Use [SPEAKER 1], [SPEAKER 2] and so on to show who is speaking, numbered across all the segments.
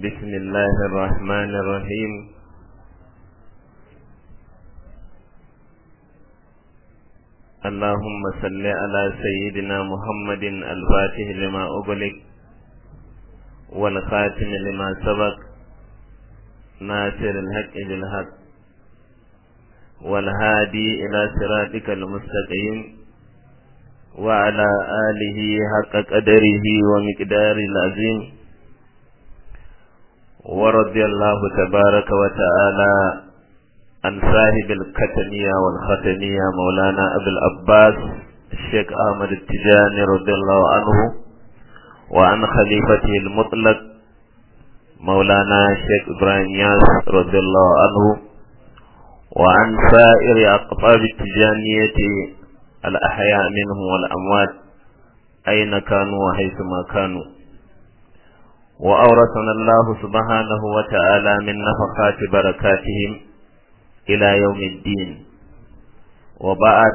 [SPEAKER 1] بسم الله الرحمن الرحيم اللهم صل على سيدنا محمد الفاتح لما أغلق والخاتم لما سبق ناصر الحق بالحق والهادي إلى صراطك المستقيم وعلى آله حق قدره ومقدار العظيم ورضي الله تبارك وتعالى عن صاحب الكتمية والختمية مولانا أبي العباس الشيخ أحمد التجاني رضي الله عنه وعن خليفته المطلق مولانا الشيخ إبراهيم ياس رضي الله عنه وعن سائر أقطاب التجانية الأحياء منهم والأموات أين كانوا وحيثما كانوا وأورثنا الله سبحانه وتعالى من نفخات بركاتهم إلى يوم الدين وبعد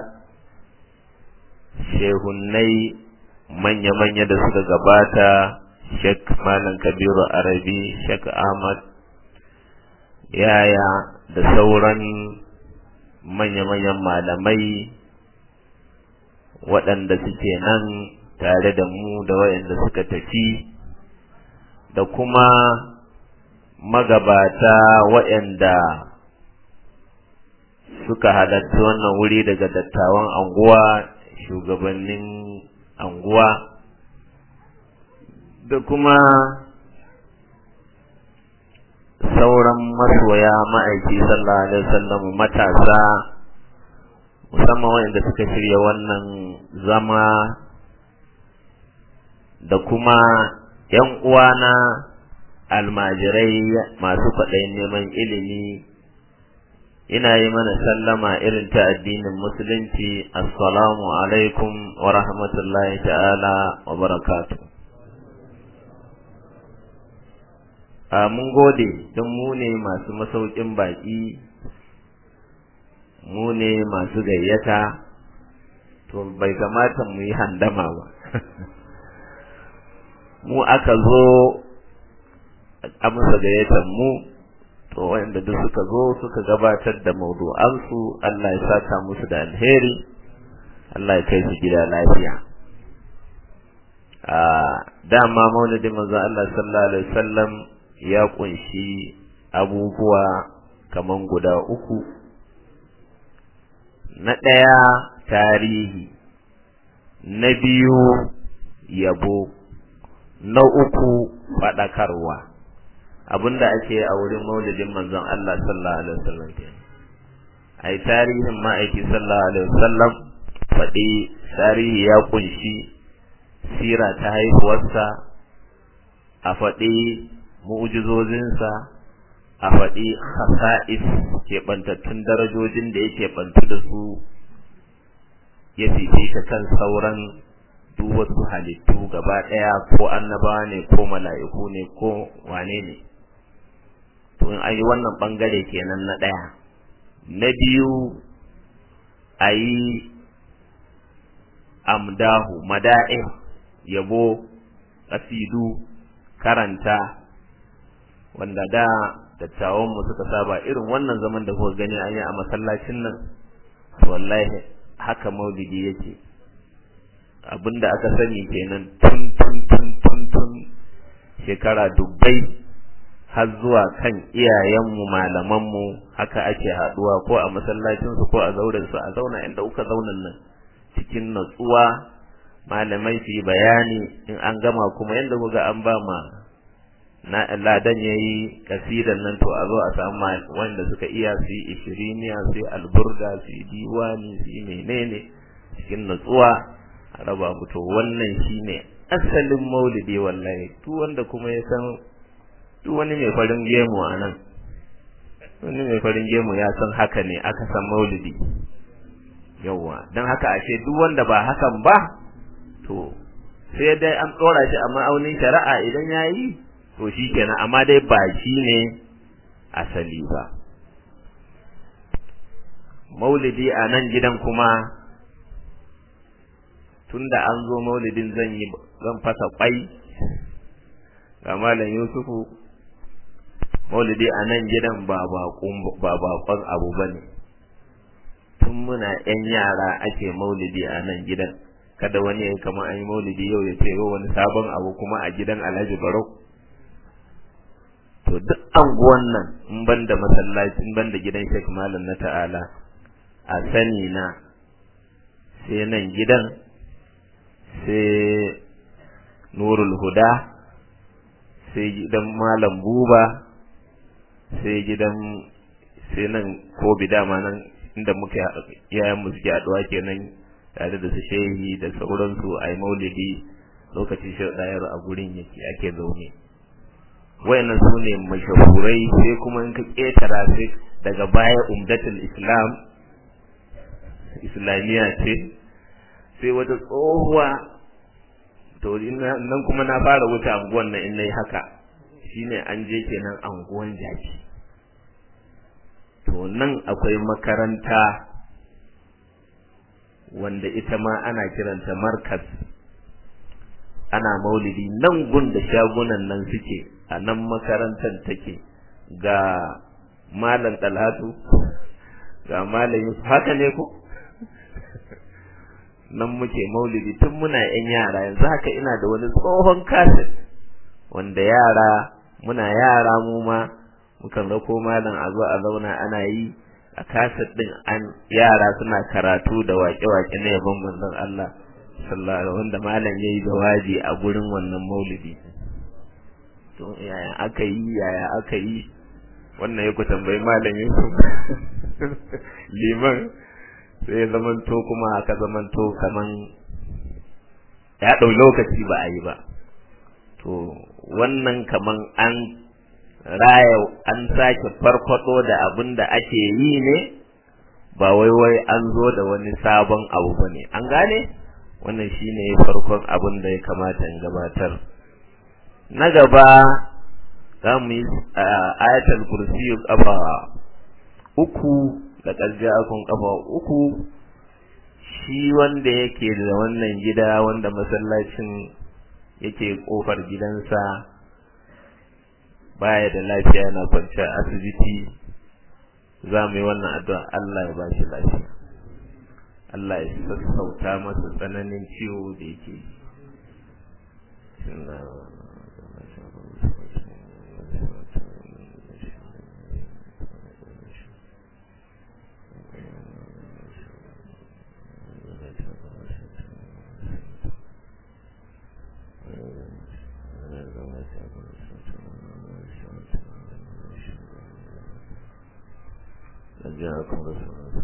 [SPEAKER 1] shehunai manya-manya da suka gabata Sheikh Malam Kabiru Arabi, Sheikh Ahmad Yaya da sauran manya-manyan malamai waɗanda suke nan tare da mu da waɗanda suka tafi da kuma magabata waɗanda suka halarci wannan wuri daga dattawan anguwa shugabannin anguwa da kuma sauran masoya ma'aiki sallallahu alaihi wasallam matasa musamman waɗanda suka shirya wannan zama da kuma ‘yan uwana almajirai masu kwaɗayin neman ilimi ina yi mana sallama irin ta addinin musulunci assalamu alaikum wa rahmatullahi ta'ala wa barakatu a mun gode don mu ne masu masaukin baƙi mu ne masu gayyata to bai kamata mu yi handama ba mu aka zo amsa gayyatar mu to wanda duk suka zo suka gabatar da maudu'ansu Allah ya saka musu da alheri Allah ya kai su gida lafiya a dama maulidin manzo Allah sallallahu alaihi wasallam ya kunshi abubuwa kaman guda uku na ɗaya tarihi na biyu yabo na uku faɗakarwa abinda ake a wurin maulidin manzon Allah sallallahu alaihi wasallam ke ai tarihin ma'aiki sallallahu alaihi wasallam faɗi tarihi ya kunshi sira ta haihuwarsa a faɗi mu'jizozinsa a faɗi khasa'is keɓantattun darajojin da yake bantu da su ya fifita kan sauran duk wasu halittu gaba ɗaya ko annabawa ne ko mala'iku ne ko wane ne to in an yi wannan ɓangare kenan na ɗaya na biyu a yi amdahu mada'in yabo ƙasidu karanta wanda da dattawanmu suka saba irin wannan zaman da kuka gani an yi a masallacin nan wallahi haka maulidi yake abinda aka sani kenan tun tun tun tun tun shekara dubbai har zuwa kan iyayenmu malamanmu haka ake haduwa ko a masallacinsu ko a zauren su a zauna inda kuka zaunan nan cikin natsuwa malamai su yi bayani in an gama kuma yadda kuga an ba ma na ladan ya yi kasidan nan to a zo a samu wanda suka iya su yi ishiriniya su yi alburga su yi diwani su yi menene cikin natsuwa a raba mu to wannan shine asalin maulidi wallahi duk wanda kuma ya san duk wani mai farin gemu a nan wani mai farin gemu ya san haka ne aka san maulidi yawwa don haka ashe duk wanda ba hakan ba to sai dai an ɗora shi a ma'aunin shari'a idan ya yi to shi kenan amma dai ba shi ne asali ba maulidi a nan gidan kuma tunda an zo maulidin zan yi zan fasa kwai ga malam yusufu maulidi a nan gidan ba bakon abu ba ne tun muna yan yara ake maulidi a nan gidan kada wani ya kama an yi maulidi yau ya ce wani sabon abu kuma a gidan alhaji barau to duk anguwan nan in ban da masallaci in ban da gidan shek malam na ta'ala a sani na sai nan gidan sai nurul huda sai gidan malam buba sai gidan sai nan ko dama nan inda muke yayan mu suke haɗuwa kenan tare da su shehi da sauransu a yi maulidi lokacin shi ɗayar a gurin yake ake zaune wayannan su ne mashahurai sai kuma in ka ƙetara sai daga baya umdatul islam islamiyya ce sai wata tsohuwa to nan kuma na fara wuce anguwan nan in nayi haka shine an je kenan anguwan jaki to nan akwai makaranta wanda ita ma ana kiranta markas ana maulidi nan gun da shagunan nan suke a nan makarantar take ga malam talatu ga malam yusuf haka ne ko nan muke maulidi tun muna yan yara yanzu haka ina da wani tsohon kaset wanda yara muna yara mu ma mukan rako malam a zo a zauna ana yi a kaset din an yara suna karatu da waƙe-waƙe na yabon manzon Allah sallallahu alaihi wanda malam yayi jawabi a gurin wannan maulidi to yaya aka yi yaya aka yi wannan ya ku tambayi malam Yusuf liman sai zamanto kuma aka zamanto kaman ya ɗau lokaci ba a yi ba to wannan kaman an raya an sake farfado da abin da ake yi ne ba wai wai an zo da wani sabon abu ba ne an gane wannan shine farkon abin da ya kamata in gabatar na gaba za mu yi ayatul kursi kafa uku da akun kafa uku shi wanda yake da wannan gida wanda masallacin yake kofar gidansa baya da lafiya yana kwanciya asibiti za mu yi wannan addu'a Allah ya bashi lafiya Allah ya sassauta masa tsananin ciwo da yake جاءكم رسول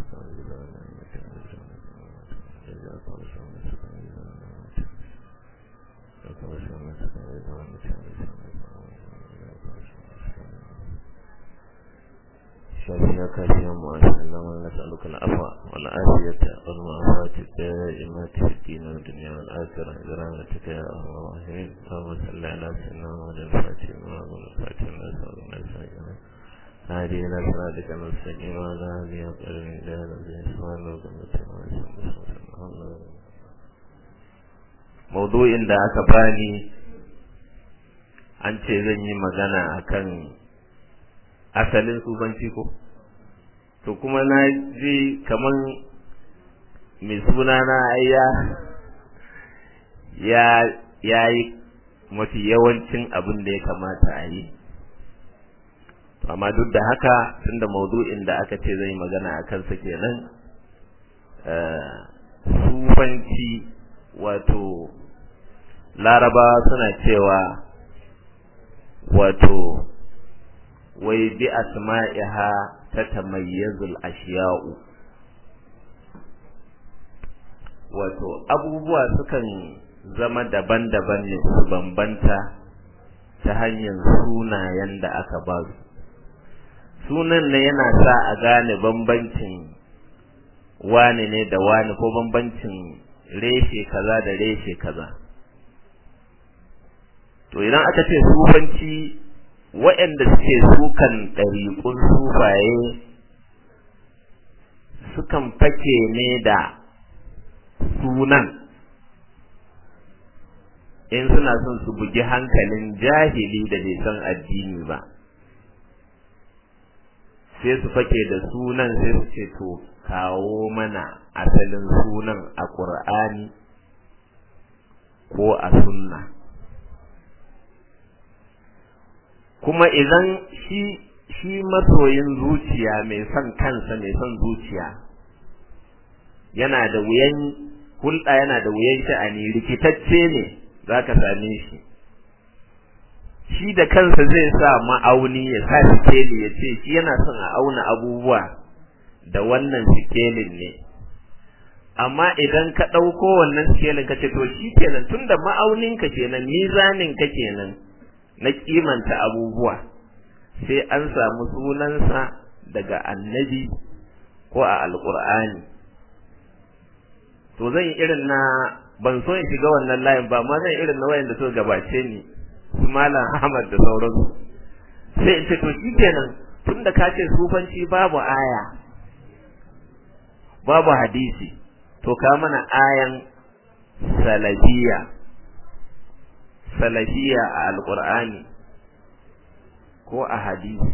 [SPEAKER 1] شافيك اليوم وأسألنا ونسألك العفو والعافية والمعافاة الدائمة في الدين والدنيا والآخرة برحمتك يا أرحم الراحمين اللهم صل على سيدنا محمد الفاتح والفاتح والناس والناس هذه إلى صراطك المستقيم وعلى هذه أقل من جهل بإسمان Maudu'in da aka bani an ce zan yi magana akan asalin sufanci ko? To kuma na ji kaman mai suna na ya ya yi mafi yawancin abin da ya kamata a yi. amma duk da haka tunda maudu'in da aka ce zai magana a kansa kenan sufanci wato laraba suna cewa wato wai bi asma'iha ta tamayyazul ashiya'u wato abubuwa sukan zama daban-daban ne su bambanta ta hanyar sunayen da aka ba su sunan ne yana sa a gane bambancin wane ne da wane ko bambancin reshe kaza da reshe kaza to idan aka ce sufanci waɗanda suke sukan ɗariƙun sufaye sukan fake ne da sunan in suna son su bugi hankalin jahili da bai san addini ba sai su fake da sunan sai su ce to kawo mana asalin sunan a ƙur'ani ko a sunna kuma idan shi shi masoyin zuciya mai son kansa mai son zuciya yana da wuyan hulɗa yana da wuyan sha'ani rikitacce ne za ka same shi shi da kansa zai sa ma'auni ya sa sikeli ya ce shi yana son a auna abubuwa da wannan sikelin ne amma idan ka ɗauko wannan sikelin ka ce to shi kenan tunda ma'auninka kenan mizaninka kenan na kimanta abubuwa sai an samu sunansa daga annabi ko a alƙur'ani to zan yi irin na ban so in shiga wannan layin ba ma zan irin na wayanda suka gabace ni su malam Ahmad da sauransu sai in ce to shikenan tunda ka ce sufanci babu aya babu hadisi to ka mana ayan salafiya salafiya a alqur'ani ko a hadisi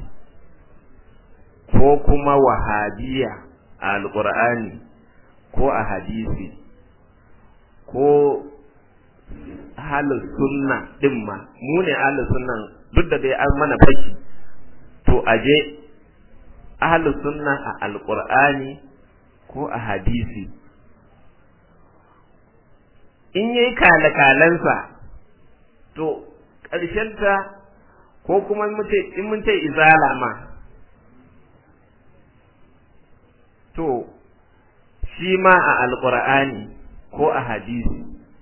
[SPEAKER 1] ko kuma wahabiya a alqur'ani ko a hadisi ko ahalus sunna din ma mu ne ahalus sunna duk da dai an mana fashi to aje ahalus sunna a alqur'ani ko a hadisi in yayi kalakalansa to ta ko kuma in mun ce izala ma to shi ma a alqur'ani ko a hadisi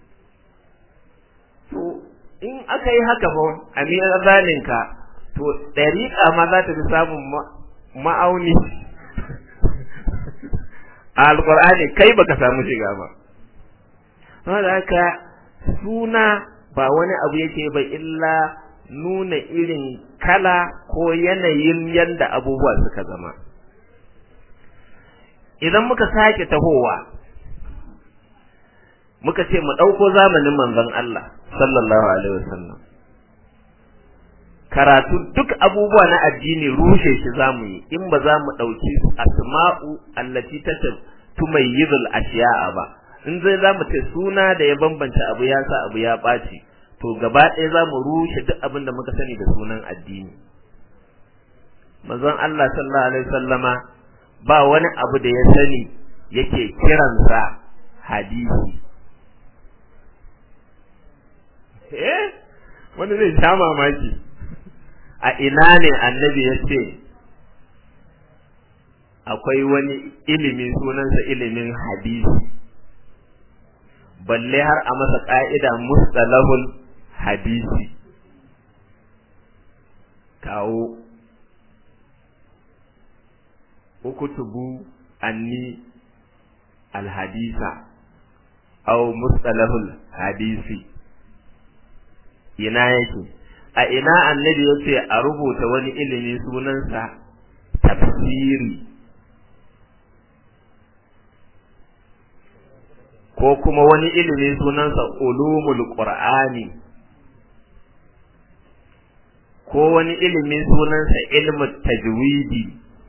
[SPEAKER 1] to in aka yi haka fa a mizaninka to ɗariƙa ma za ta fi samun ma'auni a alƙur'ani kai baka samu shiga ba saboda haka suna ba wani abu yake ba illa nuna irin kala ko yanayin yanda abubuwa suka zama idan muka sake tahowa muka ce mu ɗauko zamanin manzon Allah sallallahu alaihi wasallam karatu duk abubuwa na addini rushe shi zamu yi in ba za mu ɗauki asma'u allati ta tumayyizul ashiya'a ba in zai za mu ce suna da ya bambanta abu ya sa abu ya ɓaci to gaba ɗaya za mu rushe duk abin da muka sani da sunan addini manzon Allah sallallahu alaihi wasallama ba wani abu da ya sani yake kiransa hadisi eh wani zai sha mamaki a ina ne annabi ya ce akwai wani ilimi sunansa ilimin hadisi balle har a masa ƙa'ida mustalahul hadisi kawo ukutubu anni alhadisa au mustalahul hadisi ina yake a ina annabi ya ce a rubuta wani ilimi sunansa tafsiri ko kuma wani ilimi sunansa ulumul qur'ani ko wani ilimi sunansa ilmu tajwidi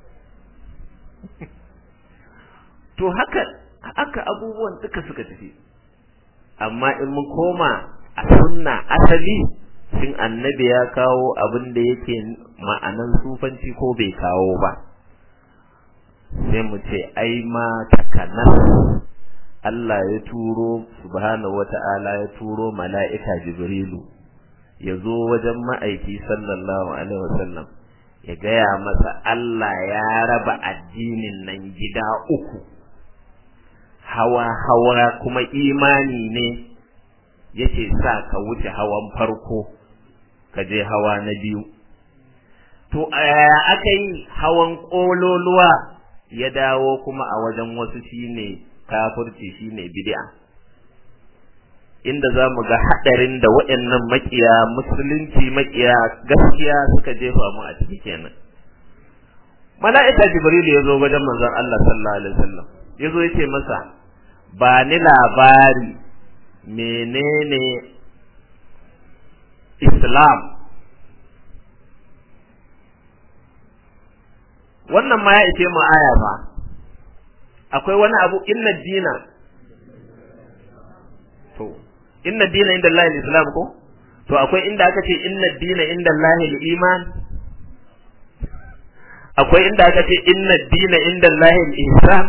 [SPEAKER 1] to haka haka abubuwan duka suka tafi amma in mun koma a sunna asali shin annabi ya kawo abin da yake ma'anan sufanci ko bai kawo ba sai mu ce ai ma takanas Allah ya turo subhanahu wata'ala ya turo mala'ika Jibrilu ya zo wajen ma'aiki sallallahu alaihi wasallam ya gaya masa Allah ya raba addinin nan gida uku hawa hawa kuma imani ne yake sa ka wuce hawan farko ka je hawa na biyu to aka yi hawan ƙololuwa ya dawo kuma a wajen wasu shine kafirci shine bid'a inda za mu ga haɗarin da waɗannan makiya musulunci makiya gaskiya suka jefa mu a ciki kenan mala'ika jibril ya zo wajen manzon Allah sallallahu alaihi wasallam ya zo ya ce masa ba ni labari menene islam wannan ma ya ishe mu aya fa akwai wani abu inna dina to inna dina inda Allah islam ko to akwai inda aka ce inna dina inda Allah iman akwai inda aka ce inna dina inda Allah ihsan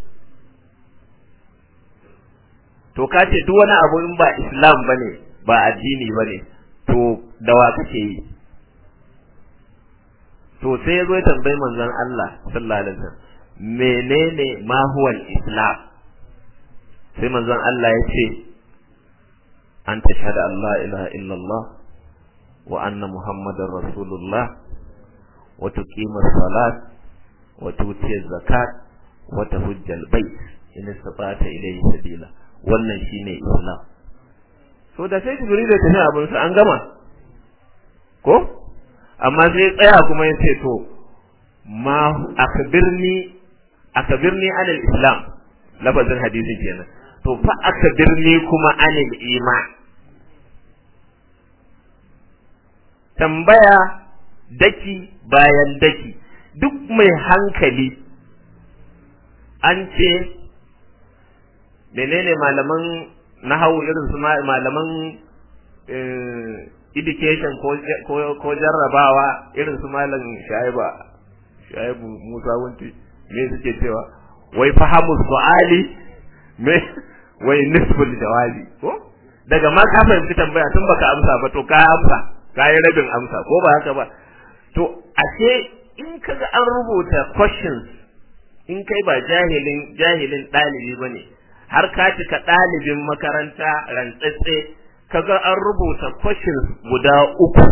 [SPEAKER 1] to ka ce duk wani abu in ba islam bane ba addini bane to da wa kake yi to sai yazo ya tambayi manzon Allah sallallahu alaihi wasallam menene ma huwa islam sai manzon Allah ya ce an tashhadu an la ilaha illallah wa anna muhammadar rasulullah wa tuqima salat wa tuti zakat wa tahujjal bait in istata ilayhi sabila wannan shine islam so da sai jibril ya tafi abin sa an gama ko amma sai tsaya kuma ya ce to ma akhbirni akhbirni anil islam lafazin hadisin kenan to fa akhbirni kuma anil iman tambaya daki bayan daki duk mai hankali an ce menene malaman nahawu irin su malaman education ko jarrabawa irin su malam shaiba shaibu musa wunti me suke cewa wai fahamu su'ali me wai nisbul jawabi ko daga ma ka fahimci tambaya tun baka amsa ba to ka amsa ka yi rabin amsa ko ba haka ba to ashe in kaga an rubuta questions in kai ba jahilin jahilin ɗalibi bane har ka cika ɗalibin makaranta rantsatse kaga an rubuta questions guda uku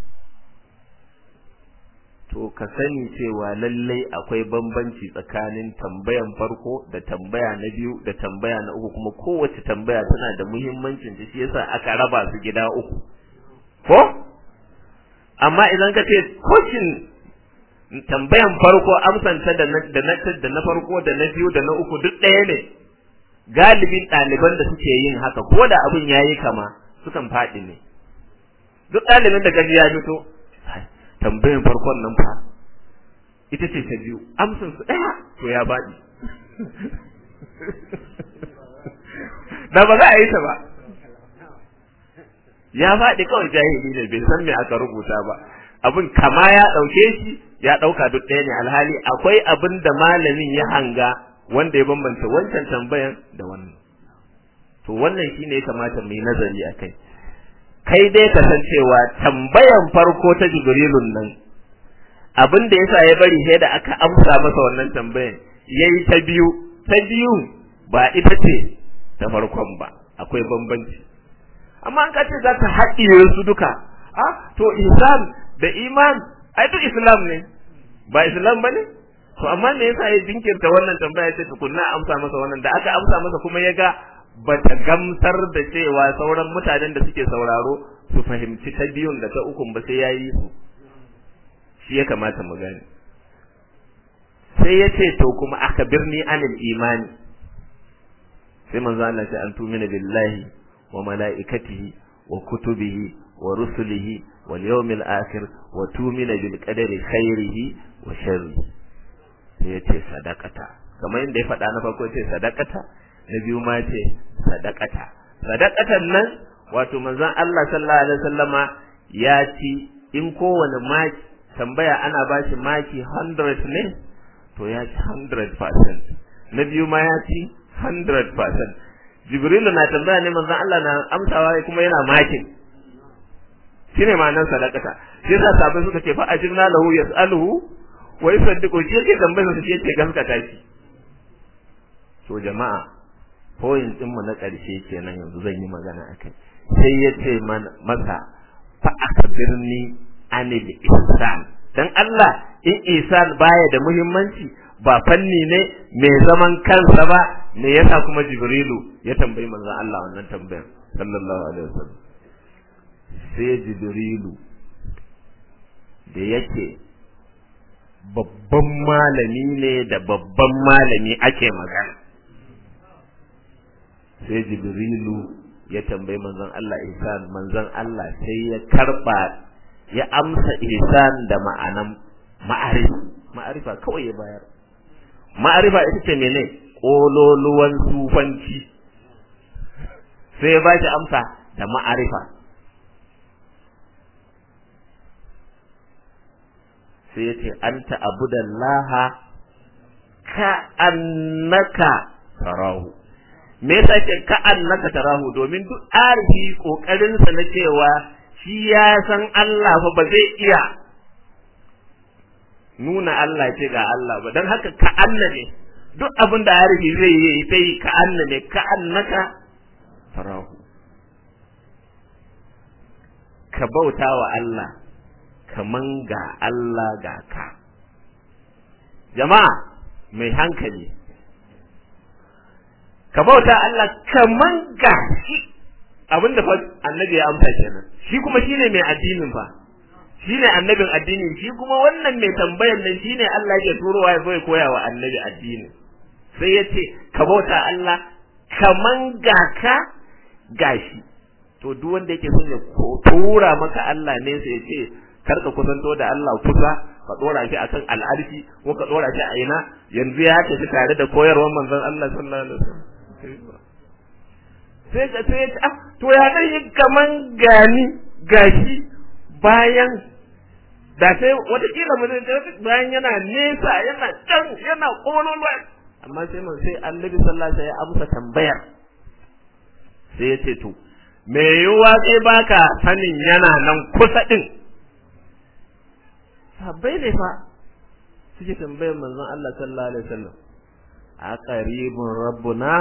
[SPEAKER 1] to ka sani cewa lallai akwai bambanci tsakanin tambayan farko da tambaya na biyu da tambaya na uku kuma kowace tambaya tana da muhimmancin ta shi yasa aka raba su gida uku ko amma idan ka ce question tambayan farko amsanta da na da na da na farko da na biyu da na uku duk ɗaya ne galibin ɗaliban da suke yin haka ko da abin yayi kama sukan faɗi ne duk ɗalibin da gaji ya fito tambayan farkon nan fa ita ce ta biyu amsan su ɗaya to ya baɗi da ba za a yi ta ba ya faɗi kawai jahili ne bai san me aka rubuta ba abin kama ya ɗauke shi ya ɗauka duk ɗaya ne alhali akwai abin da malamin ya hanga wanda ya bambanta wancan tambayan da wannan to wannan shine ya kamata mu yi nazari a kai kai dai ka san cewa tambayan farko ta jibrilun nan abin da yasa ya bari sai da aka amsa masa wannan tambayan yayi ta biyu ta biyu ba ita ce ta farkon ba akwai bambanci amma an kace za ta haɗiye su duka ah to islam da iman ai duk islam ne ba islam bane to amma me yasa ya jinkirta wannan tambaya ce tukunna amsa masa wannan da aka amsa masa kuma ya ga bata gamsar da cewa sauran mutanen da suke sauraro su fahimci ta biyun da ta ukun ba sai yayi su shi ya kamata mu gane sai ya ce to kuma aka birni anil imani sai manzo Allah ce an tumina billahi wa malaikatihi wa kutubihi wa rusulihi wal yawmil akhir wa tumina bil qadari khairihi wa sharrihi sai ya ce sadaqata kamar yadda ya faɗa na farko ce sadaqata na biyu ma ce sadaqata sadaqatan nan wato manzon Allah sallallahu alaihi wasallama ya ci in kowane maki tambaya ana bashi maki 100 ne to ya ci 100% na biyu ma ya ci 100% Jibrilu na tambaya ne manzon Allah na amsawa kuma yana makin shine ma'anar sadaqata sai sa sabai suka ce fa ajirna lahu yas'aluhu wa yusaddiqu shi yake tambayar sa shi yake gaskata shi to jama'a point din mu na ƙarshe kenan yanzu zan yi magana akai sai ya ce masa fa akbirni anil ihsan dan Allah in ihsan baya da muhimmanci ba fanni ne mai zaman kansa ba me yasa kuma jibrilu ya tambayi manzon Allah wannan tambayar sallallahu alaihi wasallam sai jibrilu da yake babban malami ne da babban malami ake magana sai jibrilu ya tambayi manzon Allah ihsan manzon Allah sai ya karba ya amsa ihsan da ma'anan ma'arif ma'arifa kawai ya bayar ma'arifa ita ce mene kololuwan sufanci sai ya ba shi amsa da ma'arifa sai ya ce anta abudallaha ka annaka tarahu me yasa ce ka annaka tarahu domin duk arifi kokarin sa na cewa shi ya san Allah fa ba zai iya nuna Allah ce ga Allah ba dan haka ka annabe duk abin da arifi zai yi sai ka annabe ka annaka tarahu ka bauta wa Allah kaman ga Allah ga ka jama'a mai hankali ka bauta Allah kaman ga shi abinda fa annabi ya amsa kenan shi kuma shine mai addinin fa shine annabin addini shi kuma wannan mai tambayar nan shine Allah ya turowa ya zo ya koya wa annabi addini sai ya ce ka bauta Allah kaman ga ka gashi to duk wanda yake son ya tura maka Allah ne sai ya ce kar ka kusanto da Allah kusa ka dora shi akan al'arshi ko ka dora shi a ina yanzu ya tafi tare da koyarwar manzon Allah sallallahu alaihi wasallam sai ka sai ah to ya dai kaman gani gashi bayan da sai wata kila mu bayan yana nesa yana can yana kololuwa amma sai mun sai Annabi sallallahu alaihi wasallam ya amsa tambayar sai ya ce to me yiwuwa sai baka sanin yana nan kusa din sahabbai ne fa suke tambayar manzon Allah sallallahu alaihi wasallam a qaribun rabbuna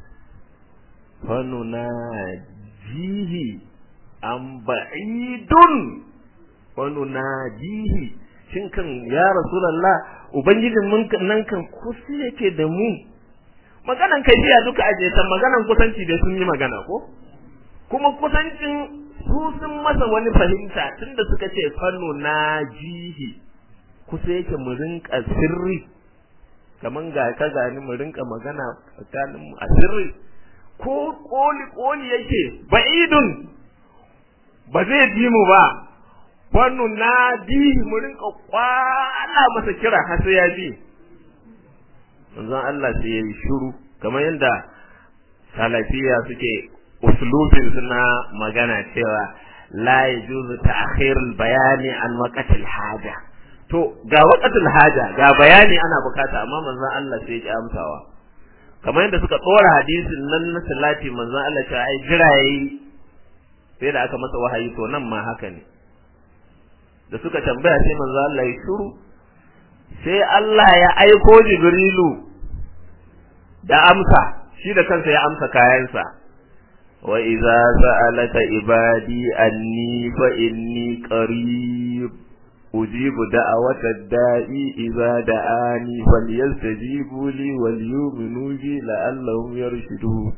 [SPEAKER 1] fanuna jihi an ba'idun fanuna jihi shin kan ya rasulullah ubangijin mun nan kan kusa yake da mu maganan kai jiya duka aje ta maganan kusanci da sun yi magana ko kuma kusancin su sun masa wani fahimta tunda suka ce fanno na jihi kusa yake mu rinka sirri kaman ga ka gani mu rinka magana tsakanin mu a sirri ko koli koli yake ba'idun ba zai bi mu ba fanno na jihi mu rinka kwala masa kira har sai ya bi manzon Allah sai ya yi shiru kamar yadda salafiya suke uslubin suna magana cewa la yajuzu ta'khirul bayani an waqtil haja to ga waqtil haja ga bayani ana bukata amma manzon Allah sai ya amsawa kamar yadda suka tsora hadisin nan na salati manzon Allah ta ai jira yayi sai da aka masa wahayi to nan ma haka ne da suka tambaya sai manzon Allah ya shiru sai Allah ya aiko Jibrilu da amsa shi da kansa ya amsa kayansa wa idza sa'alaka ibadi anni fa inni qarib ujibu da'wata da'i idza da'ani falyastajibu li wal yu'minu bi la'allahum yarshudun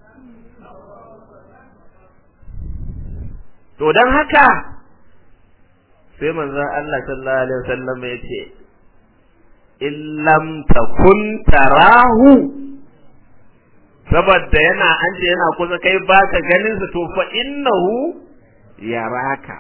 [SPEAKER 1] to dan haka sai manzon Allah sallallahu alaihi wasallam ya ce illam takun tarahu saboda yana an ce yana kusa kai baka ganin sa to fa innahu yaraka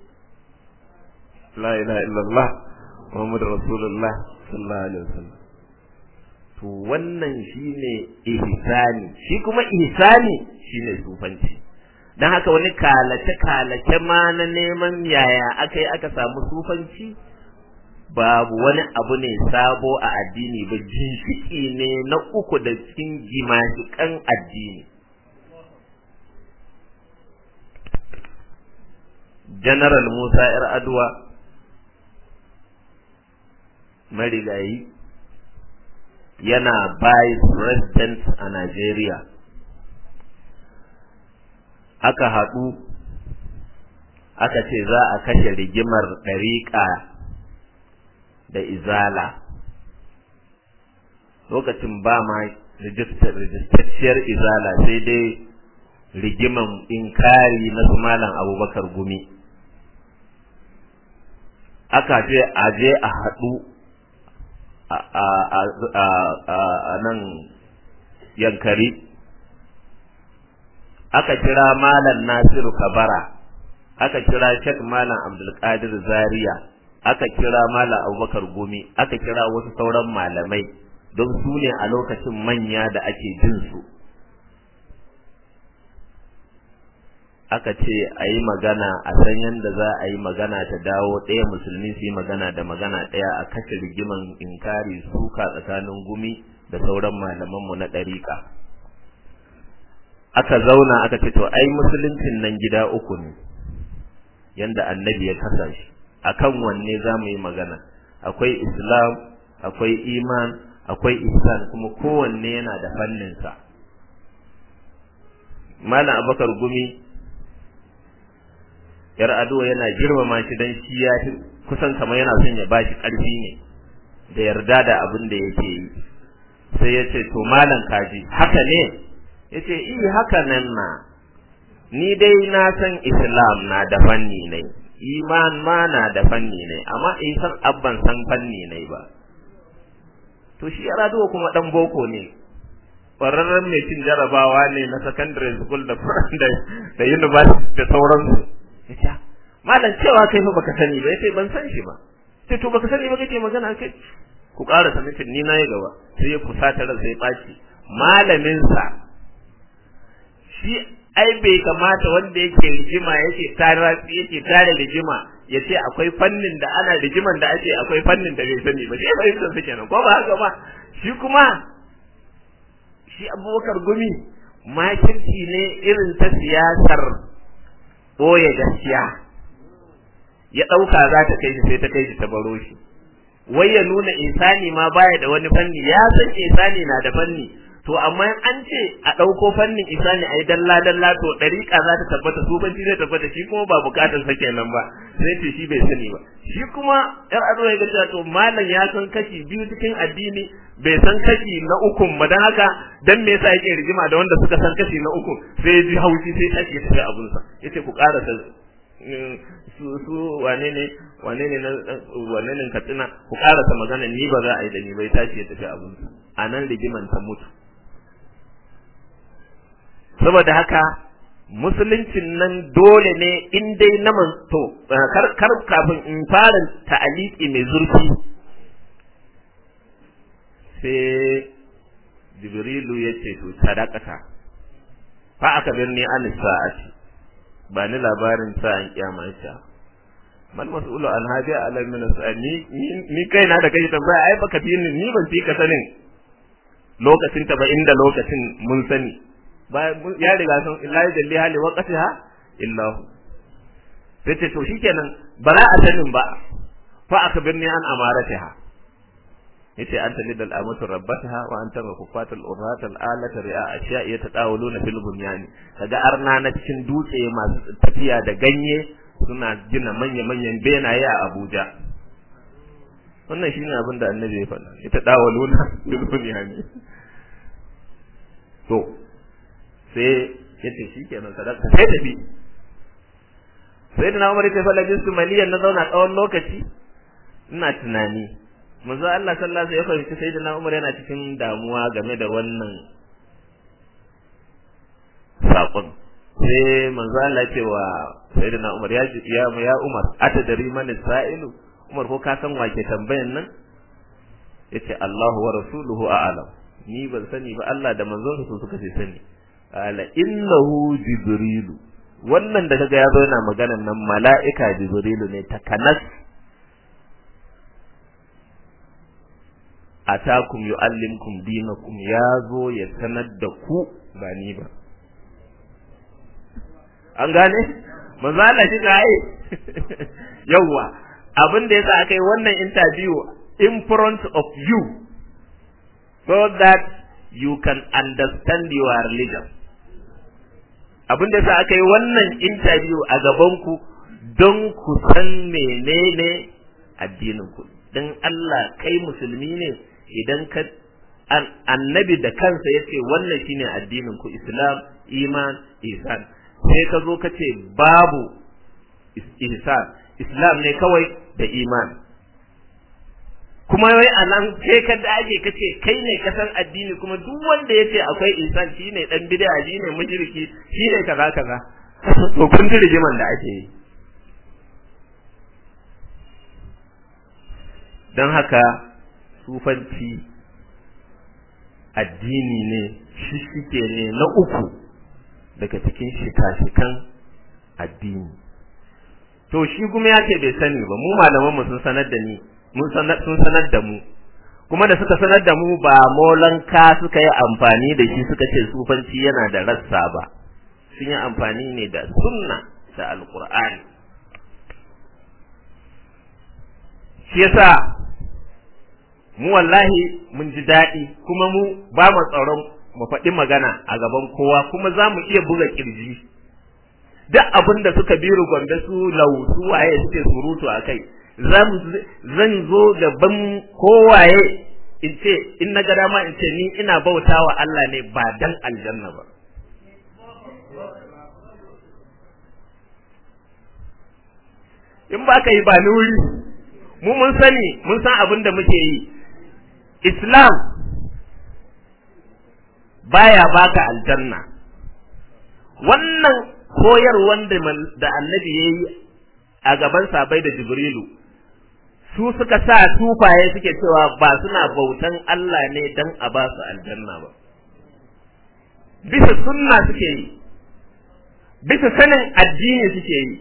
[SPEAKER 1] la ilaha illallah muhammadur rasulullah sallallahu alaihi wasallam to wannan shine ihsani shi kuma ihsani shine sufanci dan haka wani kalace kalace ma na neman yaya akai aka samu sufanci babu wani abu ne sabo a addini ba ginshiki ne na uku da cikin gimashikan addini general musa yar aduwa marigayi yana vice president a Najeriya aka haɗu aka ce za a kashe rigimar ɗariƙa da izala lokacin ba ma rijistacciyar izala sai dai rigiman inkari na su malam abubakar gumi aka je a je a haɗu a nan yankari aka kira malam nasiru kabara aka kira shek malam abdulkadir zaria aka kira mala abubakar gumi aka kira wasu sauran malamai don su ne a lokacin manya da ake jin su aka ce a yi magana a san yadda za a yi magana ta dawo ɗaya musulmi su yi magana da magana ɗaya a kashe rigiman inkari suka tsakanin gumi da sauran malamanmu na ɗariƙa aka zauna aka ce to ai musuluncin nan gida uku ne yanda annabi ya kasa shi akan wanne za mu yi magana akwai islam akwai iman akwai ihsan kuma kowanne yana da fanninsa malam abakar gumi yar ado yana girmama shi dan shi ya kusan kamar yana son ya bashi karfi ne da yarda da abin da yake yi sai ya ce to malam kaji haka ne ya ce iya haka nan na ni dai na san islam na da fanni ne iman ma na da fanni ne amma in san abban san fanni ne ba to shi yar ado kuma dan boko ne ƙwararren mai cin jarabawa ne na secondary school da da university da sauransu ya ce malam cewa kai fa baka sani ba yace ban san shi ba sai to baka sani ba kake magana kai ku ƙara sanin ni na yi gaba sai ya kusata ran sai baci malamin sa shi ai bai kamata wanda yake rigima yake tare yake tare rigima ya ce akwai fannin da ana rigiman da ake akwai fannin da bai sani ba sai fahimtar su kenan ko ba haka ba shi kuma shi abubakar gumi makirci ne irin ta siyasar ɓoye gaskiya ya ɗauka za ta kai shi sai ta kai shi ta baro shi wai ya nuna insani ma baya da wani fanni ya san insani na da fanni to amma an ce a ɗauko fannin insani a yi dalla dalla to ɗariƙa za ta tabbata sufanci zai tabbata shi kuma ba buƙatar sa kenan ba sai ce shi bai sani ba shi kuma yar ado ya ga to malam ya san kashi biyu cikin addini bai san kashi na ukun ba dan haka dan me yasa yake rigima da wanda suka san kashi na uku sai ji haushi sai tashi tafi abun sa yace ku karasa su su wane ne wane ne wane ne katsina ku karasa magana ni ba za a yi da ni bai tashi ya tafi abun sa anan rigiman ta mutu saboda haka musuluncin nan dole ne in dai na to kar kar kafin in fara ta'aliki mai zurfi sai jibrilu ya ce to sadaqata fa aka birni an sa'ati ba ni labarin sa'an kiyama ita mal mas'ulu an hadi ala min sa'ani ni kai na da kai tambaya ai baka bi ni ni ban fi ka sanin lokacin ta ba inda lokacin mun sani ba ya riga san illa jalli hali waqtiha illa hu sai ce to shikenan ba za a sanin ba fa aka birni an amaratiha yace anta lidal amatu rabbataha wa anta makufatul urratal alata ri'a ashiya yataqawuluna fil bunyan kaga arna na cikin dutse masu tafiya da ganye suna gina manya manyan benaye a Abuja wannan shine abin da annabi ya faɗa ita dawaluna fil bunyan to sai yace shikenan sadaka sai tafi sai da na umar ya fa labistu maliyan na zauna tsawon lokaci ina tunani manzo Allah sallallahu alaihi wasallam ya fahimci sayyidina Umar yana cikin damuwa game da wannan sakon sai manzo Allah ce wa sayyidina Umar ya ya ya Umar atadari man sa'ilu Umar ko ka san wake tambayan nan yace Allahu wa rasuluhu a'lam ni ban sani ba Allah da manzon su suka ce sani ala innahu jibrilu wannan da kaga ya zo yana maganan nan mala'ika jibrilu ne takanas atakum yu'allimkum dinakum ya zo ya sanar da ku ba ni ba an gane manzo Allah shi ga ai yawa abin da yasa akai wannan interview in front of you so that you can understand your religion abin da yasa akai wannan interview a gaban ku don ku san menene addinin ku dan Allah kai musulmi ne idan ka annabi da kansa ya ce wannan shine addinin ku islam iman ihsan sai ka zo ka ce babu ihsan islam ne kawai da iman kuma wai a nan sai ka dage ka ce kai ne ka san addini kuma duk wanda ya ce akwai ihsan shine dan bid'a shine mushriki shine kaza kaza to kun ji rigiman da ake yi don haka sufanci addini ne shishike ne na uku daga cikin shika-shikan addini to shi kuma ya ce bai sani ba mu malamanmu sun sanar da ni sun sanar da mu kuma da suka sanar da mu ba molanka suka yi amfani da shi suka ce sufanci yana da rassa ba sun yi amfani ne da sunna da alkur'ani shi yasa mu wallahi mun ji daɗi kuma mu ba mu tsaron mu faɗi magana a gaban kowa kuma za mu iya buga ƙirji duk abin da suka biru gombe su lau su waye suke surutu a kai zan zo gaban kowaye in ce in na ga dama in ce ni ina bauta wa Allah ne ba dan aljanna ba in ba ka yi ba ni wuri mu mun sani mun san abin da muke yi islam baya baka aljanna wannan koyarwan da annabi ya yi a gaban sabai da jibrilu su suka sa tufaye suke cewa ba suna bautan Allah ne dan a ba su aljanna ba bisa sunna suke yi bisa sanin addini suke yi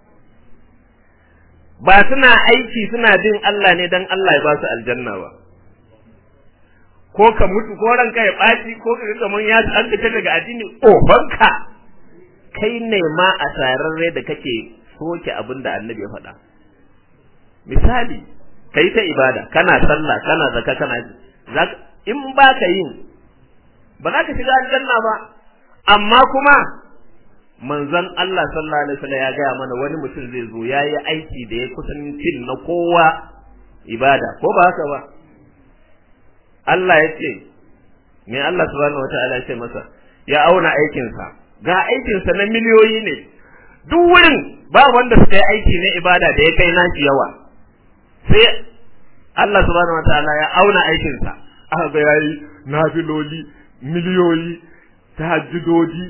[SPEAKER 1] ba suna aiki suna bin Allah ne dan Allah ya ba su aljanna ba ko ka mutu ko ranka ya ɓaci ko ka kaman ya an fita daga addini ofanka kai ne ma a tararre da kake soke abin da annabi ya faɗa misali kai ta ibada kana sallah kana zaka kana in ba ka yin ba za ka shiga aljanna ba amma kuma manzon Allah sallallahu alaihi wasallam ya gaya mana wani mutum zai zo yayi aiki da ya kusan cin na kowa ibada ko ba haka ba Allah ya ce me Allah subhanahu wataala ya ce masa ya auna aikinsa ga aikinsa na miliyoyi ne duk wurin ba wanda suka yi aiki na ibada da ya kai nashi yawa sai Allah subhanahu wataala ya auna aikinsa aka ga yayi nafiloli miliyoyi tahajjudodi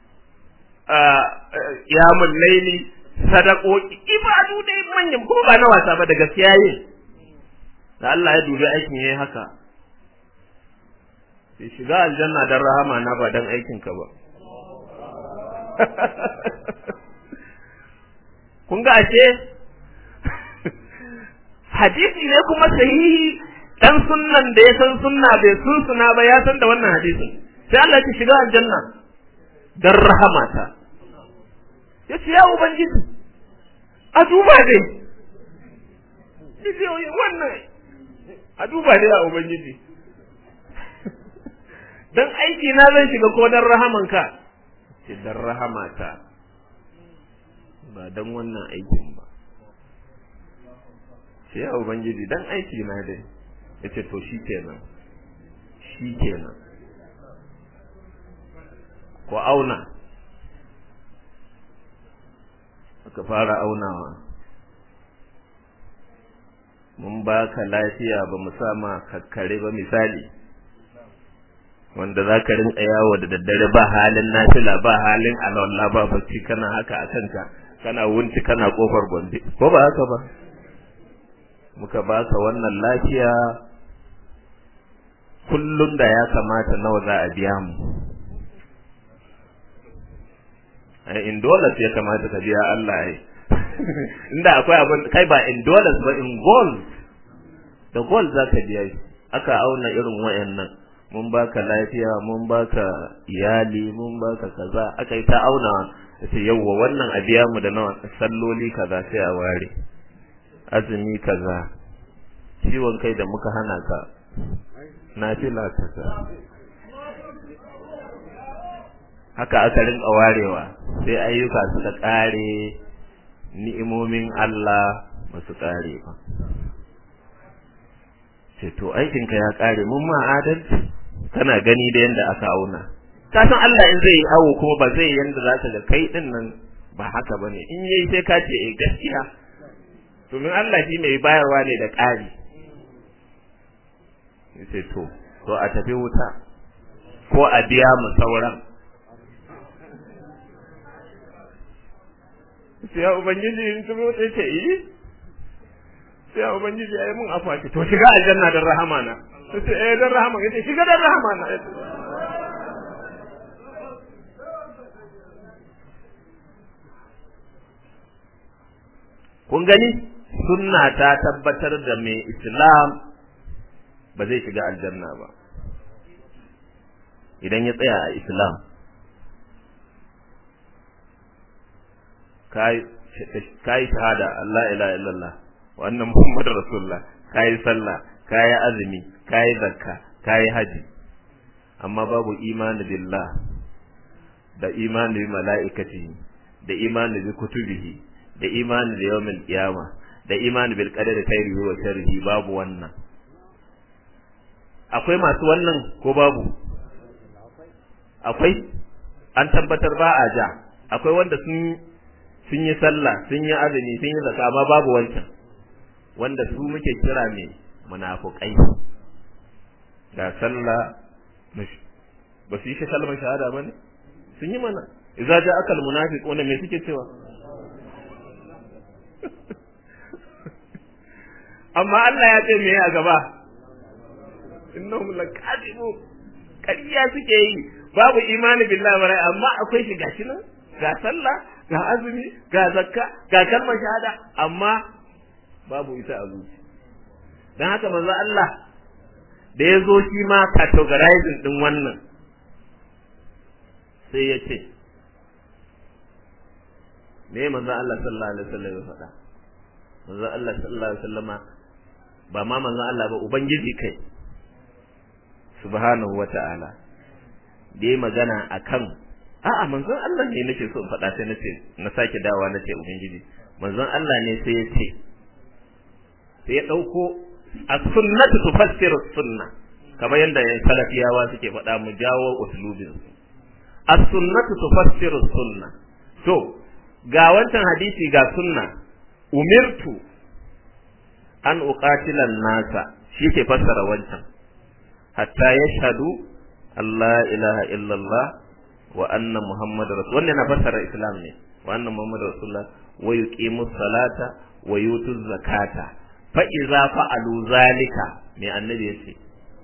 [SPEAKER 1] yamun laili sadakoki ibadu dai manyan ko ba na wasa ba da gaskiya yin da Allah ya dubi aikin yayi haka sai shiga aljanna dan rahama na ba dan aikin ka ba kun ga ashe hadisi ne kuma sahihi dan sunnan da ya san sunna bai sun suna ba ya san da wannan hadisin sai Allah ya shiga aljanna dan rahamata ya ce ya ubangiji a duba dai yace wannan a duba dai a ubangiji dan aiki na zan shiga ko dan rahamanka ce dan rahamata ba dan wannan aikin ba ce ya ubangiji dan aiki na dai yace to shi kenan shi kenan ko auna aka fara aunawa mun baka lafiya ba mu sama kakkare ba misali wanda za ka rinka yawo da daddare ba halin nafila ba halin alwala ba bacci kana haka a kanka kana wunci kana kofar gombe ko ba haka ba muka baka wannan lafiya kullum da ya kamata nawa za a biya mu in dollars ya kamata ka biya Allah ai inda akwai abin kai ba in dollars ba in gold da gold za ka biya aka auna irin wayannan mun baka lafiya mun baka iyali mun baka kaza aka yi ta auna sai yawwa wannan a biya mu da nawa salloli kaza sai a ware azumi kaza ciwon kai da muka hana ka nafila kaza haka aka rinka warewa sai ayyuka suka kare ni'imomin Allah ba su kare ba ce to aikinka ya kare mun ma adalci kana gani da yanda aka auna ka san Allah in zai yi awo kuma ba zai yanda za ka ga kai din nan ba haka bane in yayi sai ka ce eh gaskiya domin Allah shi mai bayarwa ne da ƙari sai to to a tafi wuta ko a biya mu sauran sai ya ubangiji in tuno sai ce yi sai ubangiji ya yi mun afuwa ce to shiga aljanna dan rahama na sai eh dan rahama yace shiga dan rahama na kun gani sunna ta tabbatar da mai islam ba zai shiga aljanna ba idan ya tsaya a islam kai shahada Allah ilaha illallah wa anna muhammadar rasulullah kai sallah kai azumi kai zakka kai haji amma babu imani billah da imani bi mala'ikati da imani bi kutubihi da imani da yawmil qiyama da imani bil qadari khairihi wa sharrihi babu wannan akwai masu wannan ko babu akwai an tabbatar ba a ja akwai wanda sun sun yi sallah sun yi azumi sun yi zakka amma babu wancan wanda su muke kira ne munafukai ga sallah ba su yi shi kalmar shahada ba ne sun yi mana idza ja akal munafiquna me suke cewa amma Allah ya ce me a gaba innahum laqadibu kariya suke yi babu imani billahi wa amma akwai shi gashi nan ga sallah ga azumi ga zakka ga kalmar shahada amma babu ita a zuci dan haka manzo Allah da ya zo shi ma categorizing din wannan sai ya ce me manzo Allah sallallahu alaihi wasallam ya faɗa manzo Allah sallallahu alaihi wasallama ba ma manzo Allah ba ubangiji kai subhanahu wata'ala da ya magana akan a'a manzon Allah ne nake so in faɗa sai nace na sake dawa nace ubangiji manzon Allah ne sai ya ce sai ya dauko as-sunnatu tufassiru sunna kamar yadda yan salafiyawa suke faɗa mu jawo uslubin as-sunnatu tufassiru sunna to ga wancan hadisi ga sunna umirtu an uqatila nasa shi ke fassara wancan hatta yashhadu Allah ilaha illallah wa anna muhammadar rasul wannan na fassara islam ne wa anna muhammadar rasulullah wa yuqimu salata wa yutu zakata fa iza fa'alu zalika me annabi yace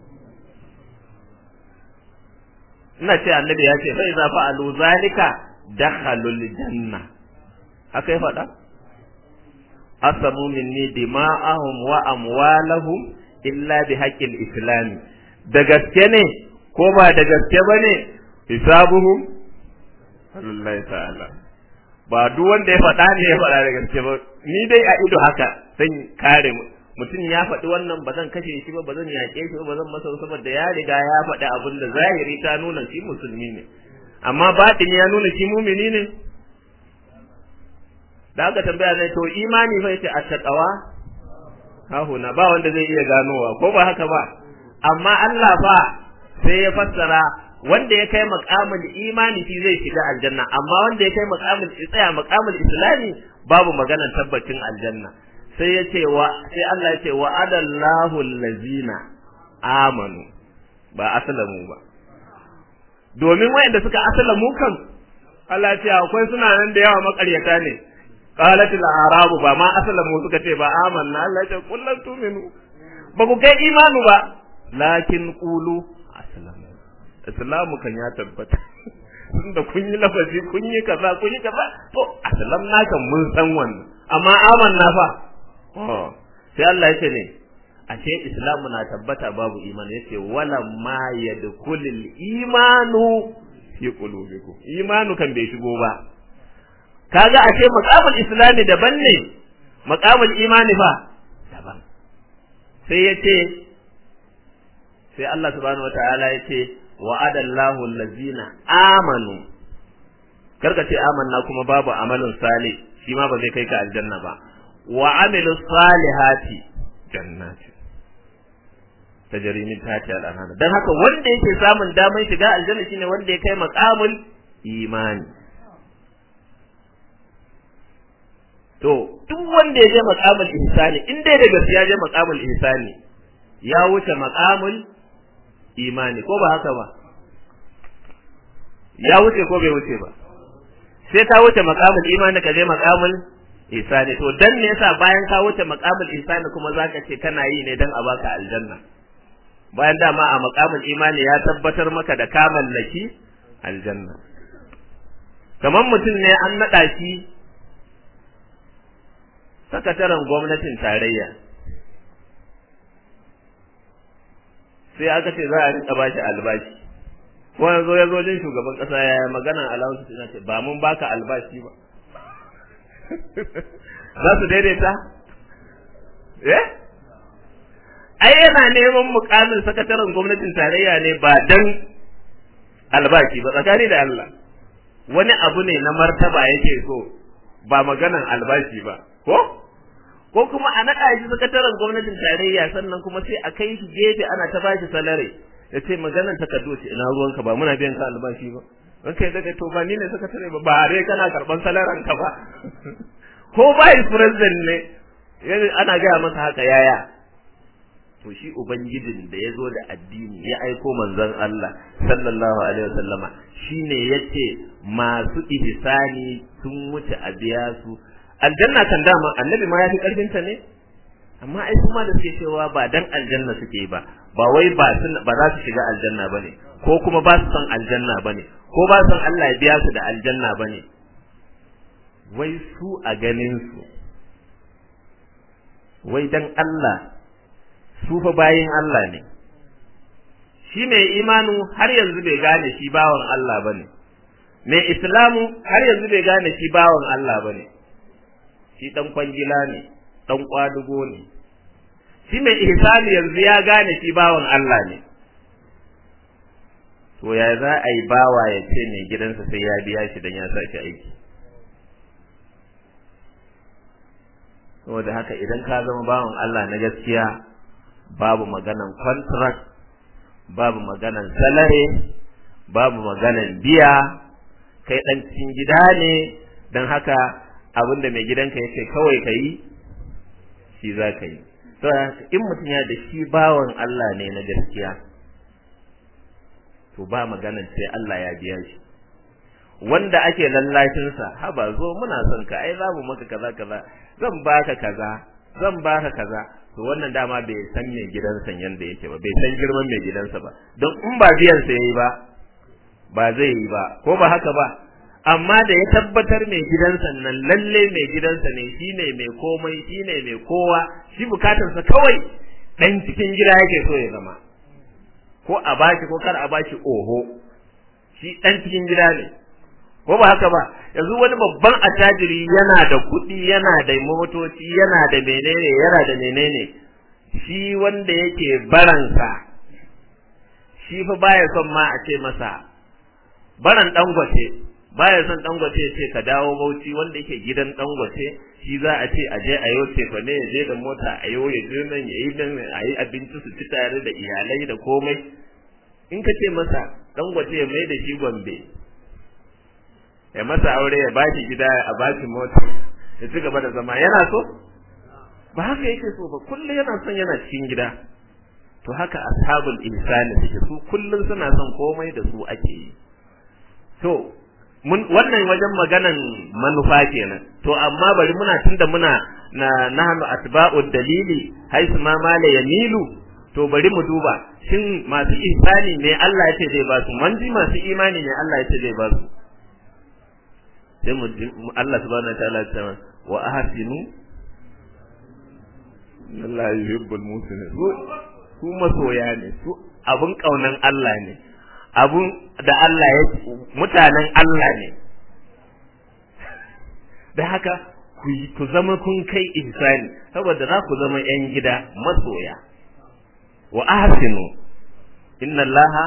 [SPEAKER 1] ina ce annabi ya ce fa iza fa'alu zalika dakhalul janna haka ya faɗa asamu minni dima'ahum wa amwalahum illa bi haqqil islami da gaske ne ko ba da gaske bane hisabuhum Allah ta'ala ba duk wanda ya faɗa ne ya faɗa da gaske ba ni dai a ido haka zan kare mutum ya faɗi wannan ba zan kashe shi ba ba zan yaƙe shi ba ba zan masa saboda ya riga ya faɗi abin da zahiri ta nuna shi musulmi ne amma batini ya nuna shi mumini ne da aka tambaya ne to imani fa yace attaqwa hahuna ba wanda zai iya ganowa ko ba haka ba amma Allah fa sai ya fassara wanda ya kai maqamul imani shi zai shiga aljanna amma wanda ya kai maqamul tsaya maqamul islami babu maganar tabbacin aljanna sai ya ce wa sai Allah ya ce wa adallahu allazina amanu ba aslamu ba domin wayanda suka aslamu kan Allah ya ce akwai suna nan da yawa makaryata ne qalat al-arabu ba ma aslamu suka ce ba amanna Allah ya ce kullu tu'minu ba ku kai imanu ba lakin qulu aslamu islamu kan ya tabbata tunda kun yi lafazi kun yi kaza kun yi kaza to aslam na kan mun san wannan amma amanna fa sai Allah yace ne ashe islamu na tabbata babu imani yace wala ma yadkhulul imanu fi qulubikum imanu kan bai shigo ba kaga ashe maqamul islami daban ne maqamul imani fa daban sai yace sai Allah subhanahu wataala yace wa'adallahu allazina amanu karka ce amanna kuma babu amalin salih shi ma ba zai kai ka aljanna ba wa amilu salihati jannati tajri min tahtiha al-anhar dan haka wanda yake samun damar shiga aljanna shine wanda ya kai maqamul imani to duk wanda ya je maqamul ihsani in dai da gaskiya je maqamul ihsani ya wuce maqamul imani ko ba haka ba ya wuce ko bai wuce ba sai ta wuce maqamul imani ka je maqamul ihsani to dan ne yasa bayan ka wuce maqamul ihsani kuma zaka ce kana yi ne dan a baka aljanna bayan dama a maqamul imani ya tabbatar maka da ka mallaki aljanna kamar mutum ne an naɗa shi sakataren gwamnatin tarayya sai aka ce za a rinka ba shi albashi wani zo ya zo jin shugaban ƙasa ya magana alawusu suna ce ba mun baka albashi ba za su daidaita eh ai yana neman mukamin sakataren gwamnatin tarayya ne ba dan albashi ba tsakani da Allah wani abu ne na martaba yake so ba maganan albashi ba ko ko kuma a naɗa shi sakataren gwamnatin tarayya sannan kuma sai a kai shi gefe ana ta bashi salari ya ce maganan takardu ce ina ruwanka ba muna biyan ka albashi ba in kai daga to ba ni ne sakatare ba ba dai kana karban salaran ka ba ko vice president ne ana gaya masa haka yaya to shi ubangijin da ya zo da addini ya aiko manzon Allah sallallahu alaihi wasallama shine yace masu ihsani sun wuce a biya su aljanna kan dama annabi ma ya fi karfin ta ne amma ai kuma da suke cewa ba dan aljanna suke ba ba wai ba sun ba za su shiga aljanna bane ko kuma ba su son aljanna bane ko ba su son Allah ya biya su da aljanna bane wai su a ganin su wai dan Allah su fa bayin Allah ne shi mai imanu har yanzu bai gane shi bawan Allah bane mai islamu har yanzu bai gane shi bawan Allah bane shi dan kwangila ne dan kwadugo ne shi mai ihsani yanzu ya gane shi bawan Allah ne to ya za a yi bawa ya ce mai gidansa sai ya biya shi dan ya sa shi aiki saboda haka idan ka zama bawan Allah na gaskiya babu maganan contract babu maganan salary babu maganan biya kai dan cikin gida ne dan haka abinda mai gidanka yake kawai ka yi shi za ka yi in mutum ya da shi bawan Allah ne na gaskiya to ba maganan sai Allah ya biya shi wanda ake lallashinsa haba zo muna son ka ai za mu maka kaza kaza zan baka kaza zan baka kaza to wannan dama bai san mai gidansa yanda yake ba bai san girman mai gidansa ba don in ba biyan sa yayi ba ba zai yi ba ko ba haka ba amma da ya tabbatar mai gidansa nan lalle mai gidansa ne shine mai komai shine mai kowa shi bukatarsa kawai dan cikin gida yake so ya zama ko a bashi ko kar a bashi oho shi dan cikin gida ne ko ba haka ba yanzu wani babban attajiri yana da kuɗi yana da motoci yana da menene yana da menene shi wanda yake baransa shi fa baya son ma a ce masa baran dangote baya son dangote ya ce ka dawo bauchi wanda yake gidan dangote shi za a ce aje a yau tefa ne ya je da mota a yau ya je nan ya yi nan a yi abinci su ci tare da iyalai da komai in ka ce masa dangote ya mai da shi gombe ya masa aure ya bashi gida a bashi mota ya ci gaba da zama yana so ba haka yake so ba kullum yana son yana cikin gida to haka ashabul insani suke su kullum suna son komai da su ake yi to mun wannan wajen maganan manufa kenan to amma bari muna tunda muna na nahnu atba'ud dalili haisu ma mala yamilu to bari mu duba shin masu insani ne Allah ya ce zai ba su manji masu imani ne Allah ya ce zai ba su sai mu Allah subhanahu wataala ya ce wa ahsinu Allah yuhibbul muslimin su su masoya ne su abun kaunan Allah ne abun da Allah ya mutanen Allah ne da haka ku ku zama kun kai ihsani saboda za ku zama yan gida masoya wa ahsinu inna allaha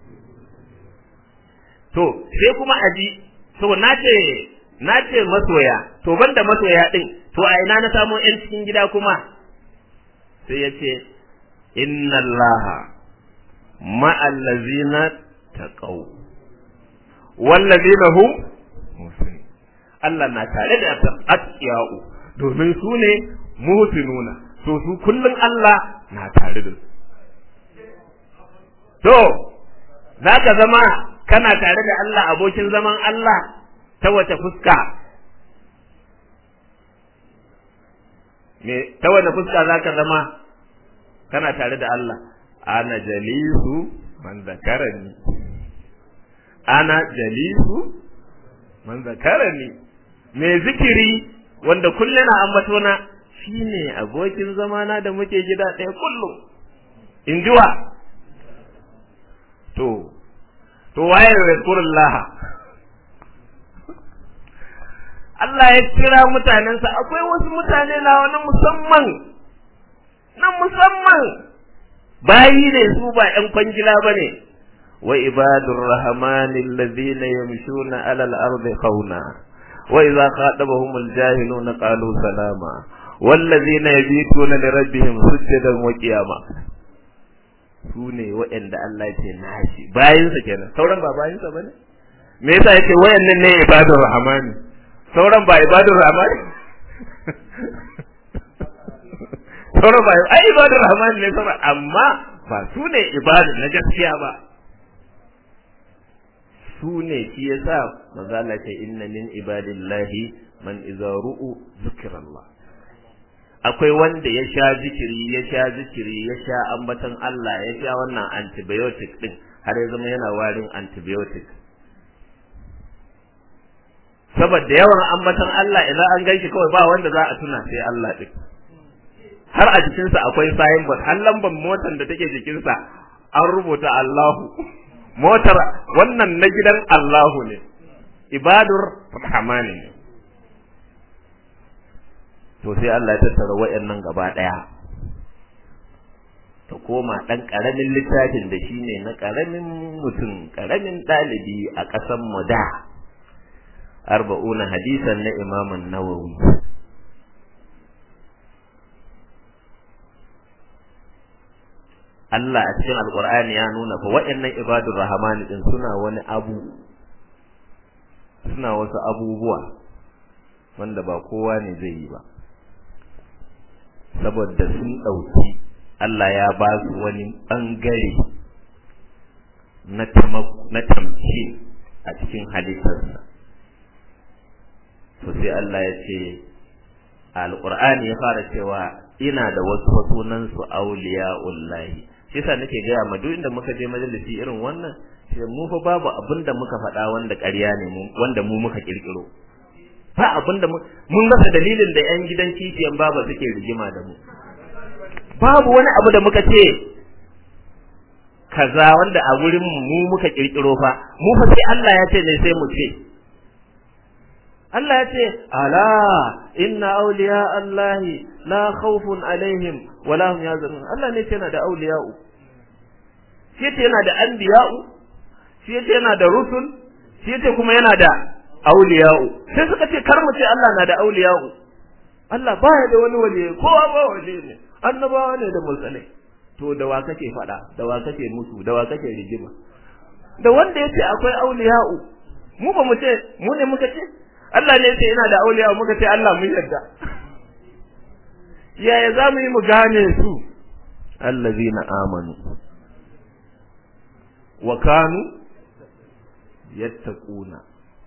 [SPEAKER 1] to sai kuma aji to nace nace masoya to banda masoya din to a ina na samu yan cikin gida kuma sai yace inna allaha ma'al ladzina taqaw wal ladzina hum Allah na tare da atqiyau domin su ne muhsinuna to su kullun Allah na tare da su To, za ka zama kana tare da Allah abokin zaman Allah ta wace fuska, me ta wanda fuska zaka zama kana tare da Allah ana jalisu man zakarani ana jalisu man zakarani me zikiri wanda kullum na ambato na shine abokin zamana da muke gida ɗaya kullum in ji wa to to waye yazkurullah Allah ya kira mutanensa akwai wasu mutane na wani musamman na musamman bayi ne su ba ƴan kwangila bane wa ibadur rahmanil ladina yamshuna alal ardi khawna wa idza khatabahum aljahiluna qalu salama والذين يبيتون لربهم سجدا وقياما su ne waɗanda Allah ce nashi bayinsa kenan sauran ba bayinsa bane me yasa yake wayannan ne ibadur rahmani sauran ba ibadur rahmani sauran ba ai ibadur rahmani ne sauran amma ba su ne ibadu na gaskiya ba su ne shi yasa manzo Allah ce inna min ibadillahi man idza ru'u zikrallah akwai wanda ya sha zikiri ya sha zikiri ya sha ambatan Allah ya sha wannan antibiotic din har ya zama yana warin antibiotic saboda yawan ambatan Allah idan an ganshi kawai ba wanda za a tuna sai Allah din har a jikinsa akwai signboard har lambar motar da take jikinsa an rubuta Allahu motar wannan na gidan Allahu ne ibadur rahmani ne to sai Allah ya tattara wayannan gaba daya ta koma dan karamin littafin da shine na karamin mutum karamin dalibi a kasan mu da arba'una hadisan na Imam an-Nawawi Allah a cikin Alƙur'ani ya nuna fa waɗannan ibadur rahmani din suna wani abu suna wasu abubuwa wanda ba kowa ne zai yi ba saboda sun ɗauki Allah ya ba su wani ɓangare na tamci a cikin halittarsa to sai Allah ya ce alƙur'ani ya fara cewa ina da wasu sunansu auliya'ullahi shi yasa nake gaya ma duk inda muka je majalisi irin wannan sai mu fa babu abin da muka faɗa wanda ƙarya ne mu wanda mu muka kirkiro ba abin da mun rasa dalilin da yan gidan kishiyan baba suke rigima da mu babu wani abu da muka ce kaza wanda a wurin mu muka kirkiro fa mu fa sai Allah ya ce ne sai mu ce Allah ya ce ala inna awliya Allah la khawfun alaihim wala hum yazunun Allah ne yana da awliya'u shi yace yana da anbiya'u shi yace yana da rusul shi yace kuma yana da awliya'u sai suka ce kar mu ce Allah na da awliya'u Allah baya da wani wali kowa ba wali ne annabawa ne da mursalai to da wa kake fada da wa kake musu da wa kake rigima da wanda yace akwai awliya'u mu ba mu ce mu ne muka ce Allah ne yace yana da awliya'u muka ce Allah mun yarda yaya za mu yi mu gane su allazina amanu wa kanu yattaquna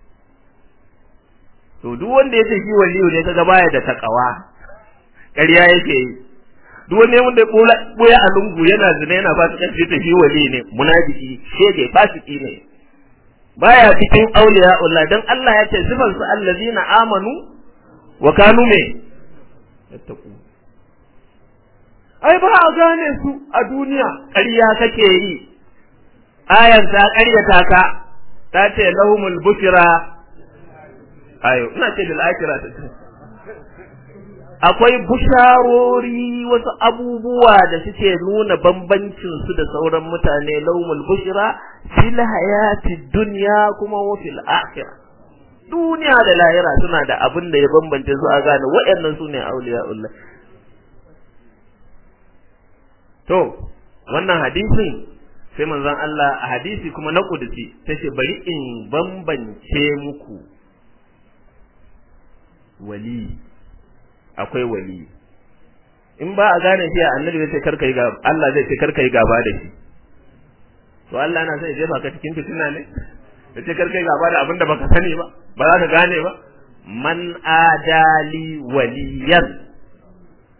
[SPEAKER 1] to duk wanda yace shi waliyu ne kaga baya da takawa ƙarya yake yi duk wanda wanda ya boya a lungu yana zina yana ba ta kace ta shi wali ne munafiki shege fasiki ne baya cikin auliya Allah dan Allah ya ce sifan su allazina amanu wa kanu me yattaquna ai ba a gane su a duniya ƙarya kake yi ayan ta ƙaryata ka ta ce lahumul bushra ayo ina ce bil akhirah akwai busharori wasu abubuwa da suke nuna bambancin su da sauran mutane lahumul bushra fil hayati dunya kuma wa fil akhirah duniya da lahira suna da abin da ya bambance su a gane waɗannan su ne auliya'ullah To, wannan hadisin sai manzon Allah a hadisi kuma na kudusi ta ce bari in bambance muku wali akwai wali in ba a gane shi annabi zai ce karka yi gaba Allah zai ce karka yi gaba da shi to Allah na sai jefa ka cikin fitina ne ya ce karka yi gaba da abin da baka sani ba ba za ka gane ba man adali waliyan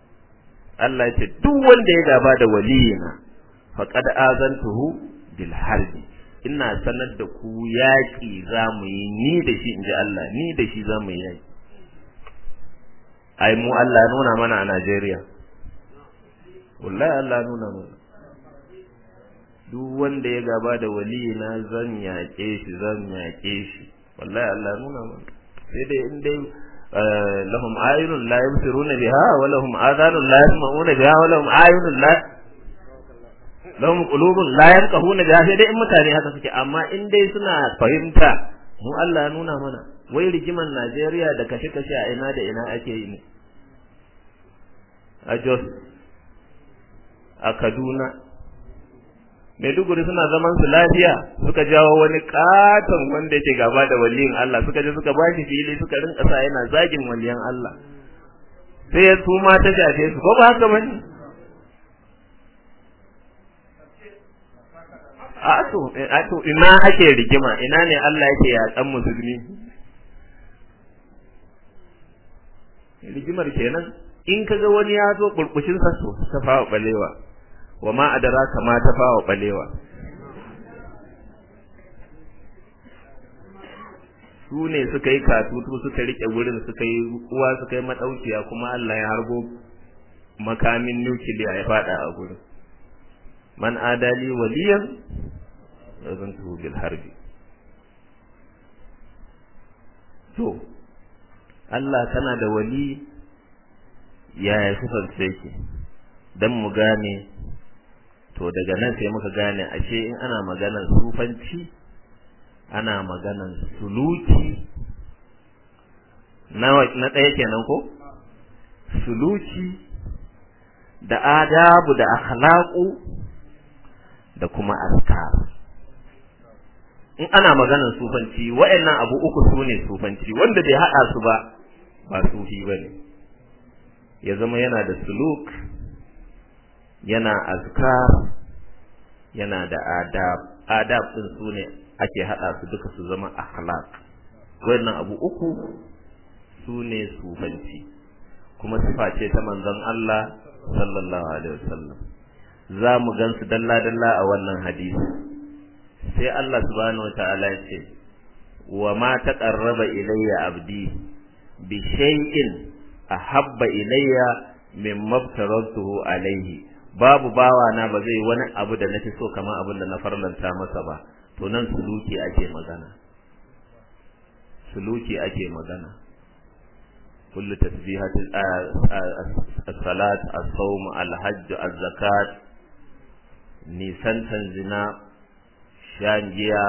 [SPEAKER 1] Allah ya ce duk wanda ya gaba da waliyina faqad azantuhu bil harbi ina sanar da ku yaƙi za mu yi ni da shi inji Allah ni da shi za mu yi yaƙi ai mu Allah ya nuna mana a Najeriya wallahi Allah ya nuna mana duk wanda ya gaba da waliyina zan yaƙe shi zan yaƙe shi wallahi Allah ya nuna mana sai dai in dai lahum ayunun la yubsiruna biha wa lahum adhanun la yasma'una biha wa lahum ayunun la lahum qulubun la yafqahuna biha sai dai in mutane haka suke amma in dai suna fahimta mu Allah ya nuna mana wai rigiman Najeriya da kashe-kashe a ina da ina ake yi ne a Jos a Kaduna Maiduguri suna zaman su lafiya suka jawo wani katon wanda yake gaba da waliyin Allah suka je suka ba shi fili suka rinka sa yana zagin waliyan Allah sai ya su ma ta shafe su ko ba haka bane a to a to ina ake rigima ina ne Allah yake yaƙan musulmi rigimar kenan in kaga wani ya zo burkushin sa to ta fawa balewa wa ma adraka ma ta fawa balewa su ne suka yi katutu suka rike wurin suka yi uwa suka yi madaukiya kuma Allah ya harbo makamin nukiliya ya fada a gurin man adali waliyan yazantu bil harbi to Allah kana da wali yaya sifar yake dan mu gane to daga nan sai muka gane ashe in ana maganar sufanci ana maganar suluki na na ɗaya kenan ko suluki da adabu da akhlaqu da kuma askar in ana maganar sufanci wa'annan abu uku sune sufanci wanda bai haɗa su ba ba sufi bane ya zama yana da suluk yana azkar yana da adab adab din su ne ake hada su duka su zama akhlaq wannan abu uku su ne sufanci kuma sifa ce ta manzon Allah sallallahu alaihi wasallam za mu gansu dalla dalla a wannan hadisi sai Allah subhanahu wataala ya ce wa ma taqarraba ilayya abdi bi shay'in ahabba ilayya mimma aftaratuhu alayhi babu bawa na ba zai wani abu da nafi so kamar abin da na farlanta masa ba to nan suluki ake magana suluki ake magana kullu tasbihat as-salat as-sawm al-hajj az-zakat nisantan zina shan giya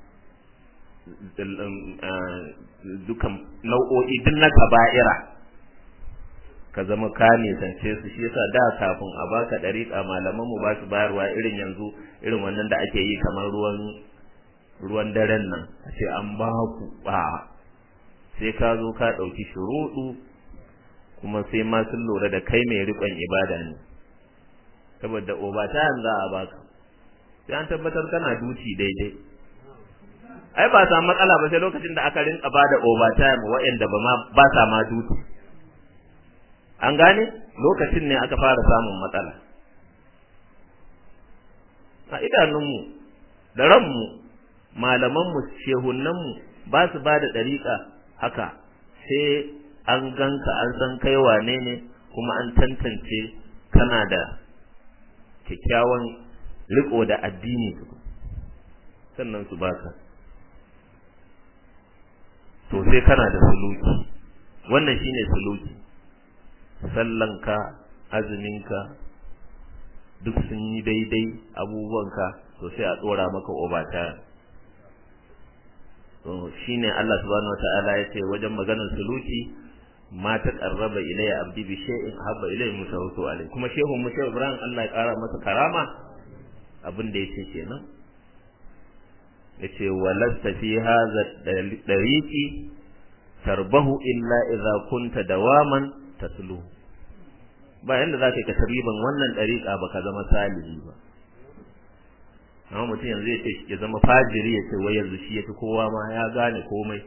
[SPEAKER 1] dukan nau'o'i duk na kaba'ira ka zama ka nisance su shi yasa da kafin a baka dariƙa malaman mu ba su bayarwa irin yanzu irin wannan da ake yi kamar ruwan ruwan daren nan a ce an ba ku ba sai ka zo ka ɗauki shuruɗu kuma sai ma sun lura da kai mai riƙon ibada ne saboda obata za a baka sai an tabbatar kana duci daidai ai ba sa matsala ba sai lokacin da aka rinka bada overtime waɗanda ba ma ba sa ma duty an gane lokacin ne aka fara samun matsala a idanunmu da ranmu malamanmu shehunanmu ba su ba da ɗariƙa haka sai an ganka an san kai wane ne kuma an tantance kana da kyakkyawan riko da addini sannan su baka to sai kana da suluki wannan shine suluki sallanka azuminka duk sun yi daidai abubuwanka to sai a tsora maka obata to shine Allah subhanahu wataala ya ce wajen maganar suluki ma ta qarraba ilayya abdi bi shay'in habba ilayya musawwatu alai kuma shehu mu shehu Ibrahim Allah ya kara masa karama abin da yake kenan yace walasta fi hadha dariqi tarbahu illa idza kunta dawaman tatlu ba yanda za ka tasriban wannan dariqa baka zama salihi ba amma mutum yanzu ya ce ya zama fajiri ya ce wai yanzu shi yafi kowa ma ya gane komai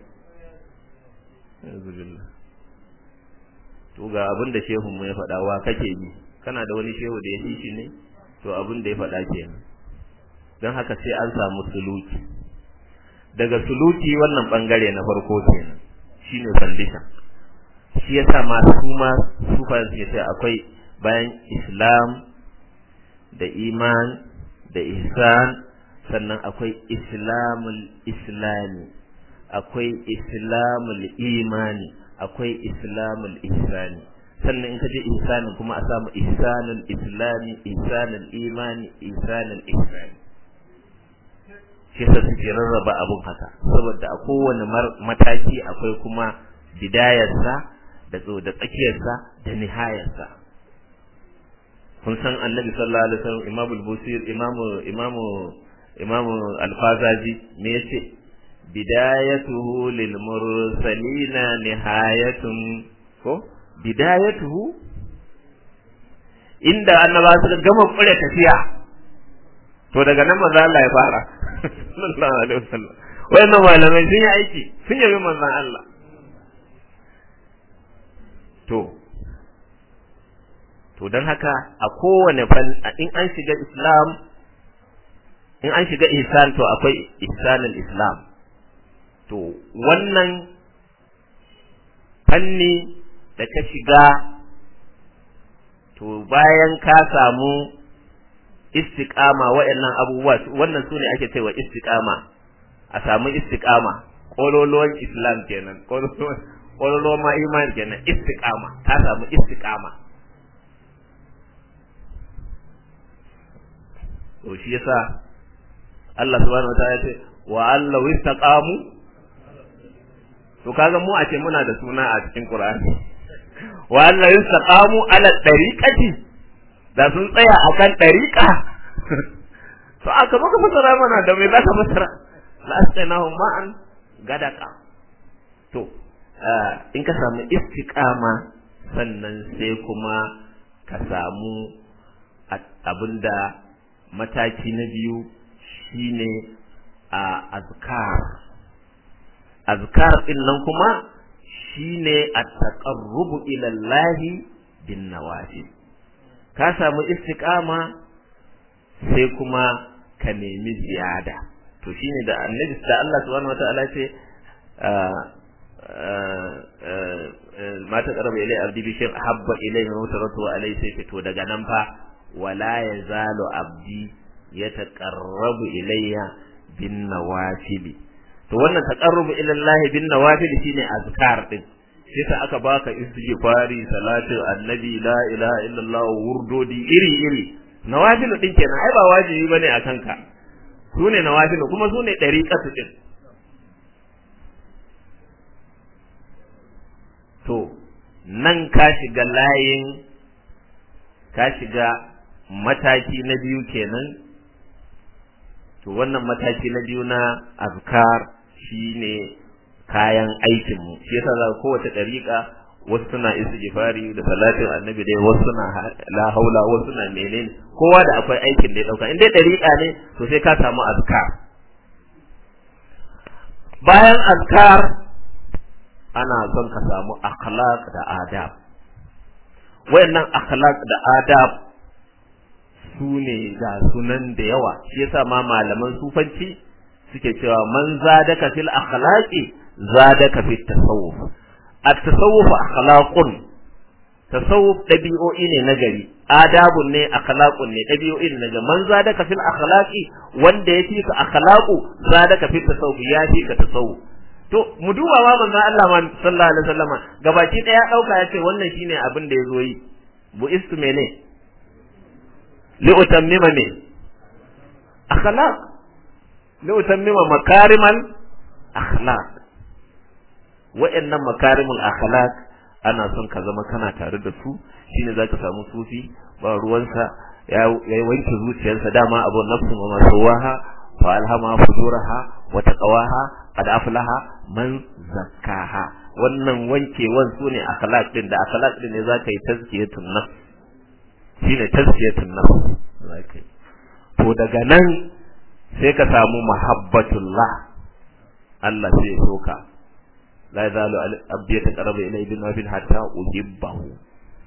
[SPEAKER 1] yanzu billah to ga abin da shehun mu ya faɗa wa kake bi kana da wani shehu da ya fi shi ne to abin da ya faɗa kenan don haka sai an samu suluki daga suluki wannan bangare na farko kenan shine foundation shi yasa masu ma sufa suke sai akwai bayan islam da iman da ihsan sannan akwai islamul islami akwai islamul imani akwai islamul ihsani sannan in ka je ihsanin kuma a samu ihsanul islami ihsanul imani ihsanul ihsani shi yasa suke rarraba abun haka saboda a kowane mataki akwai kuma bidayarsa da da tsakiyarsa da nihayarsa kun san annabi sallallahu alaihi wasallam imamu al-busir imamu imamu imamu al-fazaji me yace bidayatuhu lil mursalina nihayatun ko bidayatuhu inda annaba suka gama kure tafiya to daga nan manzo Allah ya fara sallallahu alaihi wasallam wayannan malamai sun yi aiki sun yabi manzon Allah to to don haka a kowane fan in an shiga islam in an shiga ihsan to akwai ihsanul islam to wannan fanni da ka shiga to bayan ka samu istiqama waɗannan abubuwa wannan su ne ake cewa istiqama a samu istiqama kololuwan islam kenan kololuwan ma iman kenan istiqama ka samu istiqama to shi yasa Allah subhanahu wa ta'ala ya ce wa Allah istaqamu to kaga mu a ce muna da suna a cikin Qur'ani wa Allah istaqamu ala tariqati da sun tsaya akan tariqa to aka maka fasara mana da me zaka fasara la astainahu ma'an gadaka to in ka samu istiqama sannan sai kuma ka samu abinda mataki na biyu shine a azkar azkar din nan kuma shine at-taqarrubu ila Allah bin nawafil ka samu istiqama sai kuma ka nemi ziyada to shine da annabi da Allah subhanahu wataala ce ma ta qaraba ilai abdi bi shay habba ilai min mutaratu alai sai fito daga nan fa wala yazalu abdi yataqarrabu ilayya bin nawafili to wannan taqarrubu ila Allah bin nawafil shine azkar din sai ta aka baka istighfari salatu annabi la ilaha illallah wurdodi iri iri nawafil din kenan ai ba wajibi bane akan ka sune nawafil kuma sune dariqatu din to nan ka shiga layin ka shiga mataki na biyu kenan to wannan mataki na biyu na azkar shine kayan aikin mu shi yasa za kowace dariƙa wasu suna istighfari da salatin annabi dai wasu suna la haula wasu suna menene kowa da akwai aikin da ya dauka in dai dariƙa ne to sai ka samu azkar bayan azkar ana son ka samu akhlaq da adab wayannan akhlaq da adab su ne ga sunan da yawa shi yasa ma malaman sufanci suke cewa man zadaka fil akhlaqi zadaka fit tasawuf at-tasawuf akhlaqun tasawuf dabi'o'i ne na gari adabun ne akhlaqun ne dabi'o'i ne na man zadaka fil akhlaqi wanda ya fi ka akhlaqu zadaka fit tasawuf ya fi ka tasawuf to mu duba ma manzo Allah man sallallahu alaihi wasallama gabaki daya dauka yace wannan shine abin da yazo yi bu istu mene li'utammima ne akhlaq li'utammima makarimal akhlaq wa'annan makarimul akhlaq ana son ka zama kana tare da su shine zaka samu sufi ba ruwansa ya ya wanke zuciyarsa dama abu nafsu wa masawaha fa alhama fujuraha wa taqwaha qad aflaha man zakkaha wannan wankewan sune akhlaq din da akhlaq din ne zaka yi tazkiyatun nafs shine tazkiyatun nafs zaka to daga nan sai ka samu mahabbatullah Allah sai ya soka la yazalu abdi yataqarrabu ilayhi bin nafil hatta uhibbahu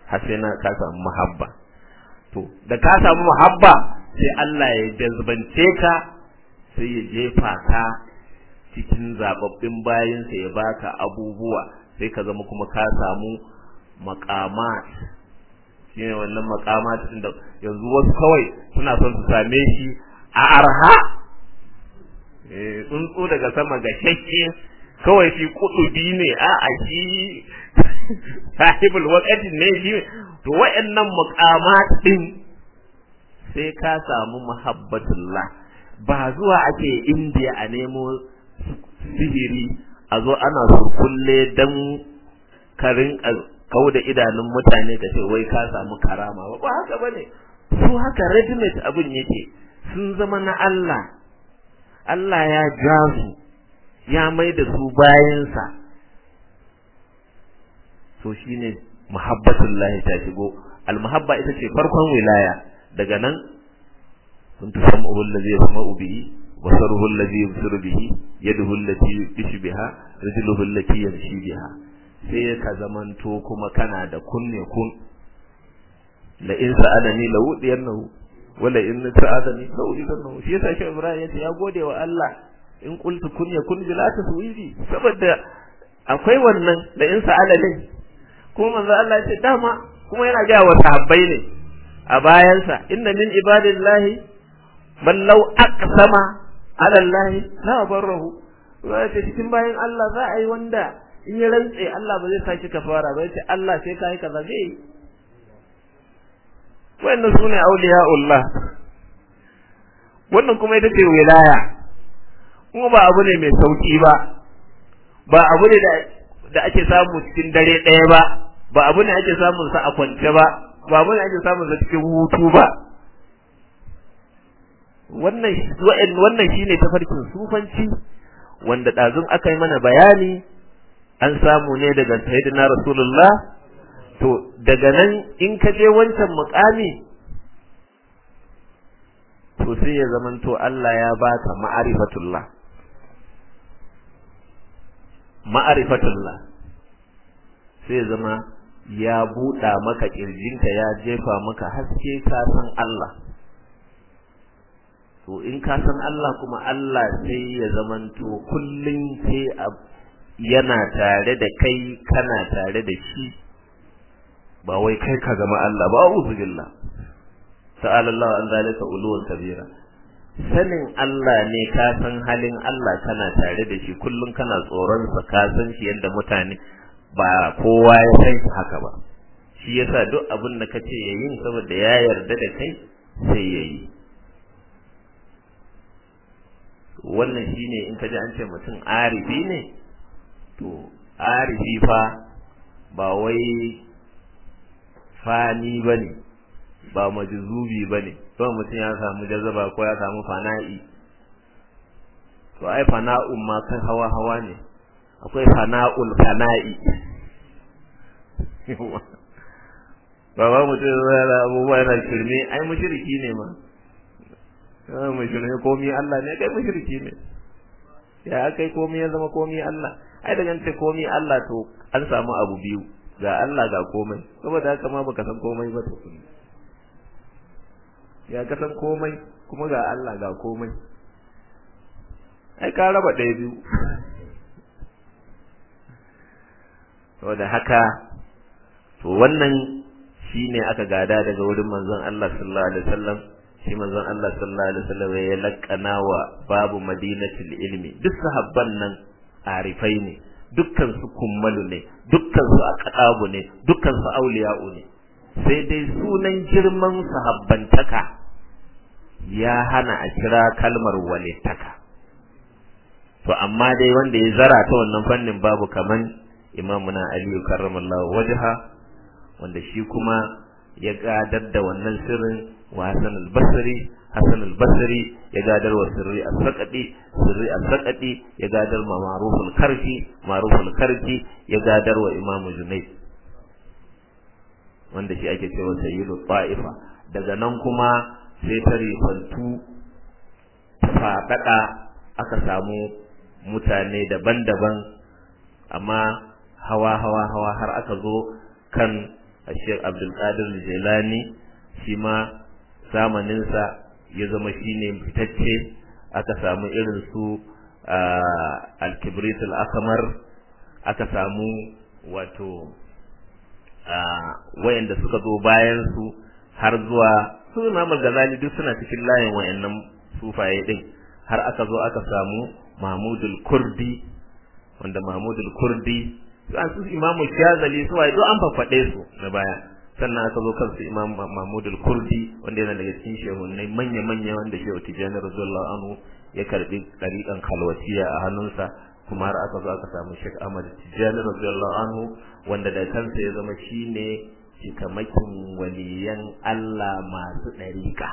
[SPEAKER 1] har sai na ka samu muhabba to da ka samu muhabba sai Allah ya jazbance ka sai ya jefa ka cikin zababbin bayinsa ya baka abubuwa sai ka zama kuma ka samu maqamat shine wannan maqamat din da yanzu wasu kawai suna son su same shi a arha eh tsuntsu daga sama ga shakke kawai shi kudubi ne a a shi sahibul waqti ne shi to wayannan maqamat din sai ka samu muhabbatullah ba zuwa ake indiya a nemo sihiri a zo ana surkulle dan karin kau da idanun mutane ka ce wai ka samu karama ba ba haka bane su haka regiment abin yake sun zama na Allah Allah ya ja su ya mai da su bayansa to shine muhabbatullahi ta shigo almuhabba ita ce farkon wilaya daga nan kun tusammu allazi yasma'u bihi basaruhu allazi yubsiru bihi yaduhu allati yubshu biha rijluhu allati yamshi biha sai ka zamanto kuma kana da kunne kun la in sa'alani la wudiyannahu wala in sa'adani la udiyannahu shi yasa shi Ibrahim yace ya gode wa Allah in qultu kun yakun bila taswidi saboda akwai wannan da in sa'alani kuma manzo Allah yace dama kuma yana ga wa sahabbai ne a bayansa inna min ibadillahi man law aqsama ala Allah la barahu zai cikin bayan Allah za a yi wanda in ya rantse Allah ba zai sa shi kafara ba yace Allah sai kai kaza zai yi wannan sune auliya'ullah wannan kuma ita ce wilaya kuma ba abu ne mai sauki ba ba abu ne da ake samu cikin dare ɗaya ba ba abu ne ake samun sa a kwance ba ba abu ne ake samun sa cikin hutu ba wannan wannan shine tafarkin sufanci wanda ɗazun aka yi mana bayani an samu ne daga sayyidina rasulullah to daga nan in ka je wancan mukami to sai ya zamanto Allah ya baka ma'arifatullah ma'arifatullah sai zama ya buɗa maka ƙirjinka ya jefa maka haske ka san Allah to in ka san Allah kuma Allah sai ya zamanto kullum sai yana tare da kai kana tare da shi ba wai kai ka zama Allah ba a'udhu billah ta'ala Allah an zalika uluwan kabira sanin Allah ne ka san halin Allah kana tare da shi kullum kana tsoron sa ka san shi yanda mutane ba kowa ya san shi haka ba shi yasa duk abin da kace yayin saboda ya yarda da kai sai yayi wannan shine in ka ji an ce mutum arifi ne to arifi fa ba wai fani bane ba majzubi bane to mutum ya samu jazaba ko ya samu fana'i to ai fana'un ma kan hawa hawa ne akwai fana'ul fana'i ba ba mutum yana abubuwa yana shirme ai mushriki ne ma ya mushriki komi Allah ne kai mushriki ne ya kai komi ya zama komi Allah ai daga ce komi Allah to an samu abu biyu ga Allah ga komai saboda haka ma baka san komai ba to ya ka san komai kuma ga Allah ga komai ai ka raba ɗaya biyu saboda haka to wannan shine aka gada daga wurin manzon Allah sallallahu alaihi wasallam shi manzon Allah sallallahu alaihi wasallam ya lakkana wa babu madinatul ilmi duk sahabban nan arifai ne dukkan su kummalu ne dukkan su aqdabu ne dukkan su auliya'u ne sai dai sunan girman sahabbantaka ya hana a kira kalmar walittaka to amma dai wanda ya zara ta wannan fannin babu kaman imamuna aliyu karramallahu wajha wanda shi kuma ya gadar da wannan sirrin wa Hassan al-Basri Hassan al-Basri ya gadar wa sirri al-Saqadi sirri al-Saqadi ya gadar ma Ma'ruf al-Karfi Ma'ruf al-Karfi ya gadar wa Imam Junayd wanda shi ake cewa sayyidu ta'ifa daga nan kuma sai ta rifantu faɗaɗa aka samu mutane daban-daban amma hawa hawa hawa har aka zo kan Sheikh Abdul Qadir Jilani shi ma zamaninsa ya zama shine fitacce aka samu irin su al-kibrit al-akmar aka samu wato wayanda suka zo bayan su har zuwa su Imam Ghazali duk suna cikin layin wayannan sufaye din har aka zo aka samu Mahmudul Kurdi wanda Mahmudul Kurdi su Imam Shazali su waye duk an faffade su na baya sannan aka zo kansu Imam Mahmudul Kurdi wanda yana daga cikin shehunai manya-manya wanda Shehu Tijjani radiyallahu anhu ya karbi dariƙan kalwatiya a hannunsa kuma har aka zo aka samu Sheikh Ahmad Tijjani radiyallahu anhu wanda da kansa ya zama shine cikamakin waliyan Allah masu dariƙa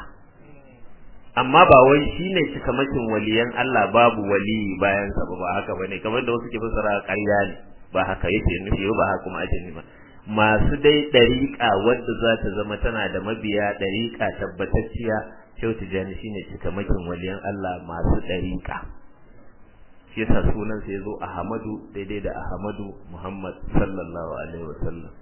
[SPEAKER 1] amma ba wai shine cikamakin waliyan Allah babu wali bayan sa ba haka bane kamar da wasu ke fassara ƙarya ne ba haka yake nufi ba haka kuma ake nufi masu dai dariƙa wadda za ta zama tana da mabiya dariƙa tabbatacciya Shehu Tijjani shine cikamakin waliyan Allah masu dariƙa shi yasa sunan sa yazo Ahmadu daidai da Ahmadu Muhammad sallallahu alaihi wasallam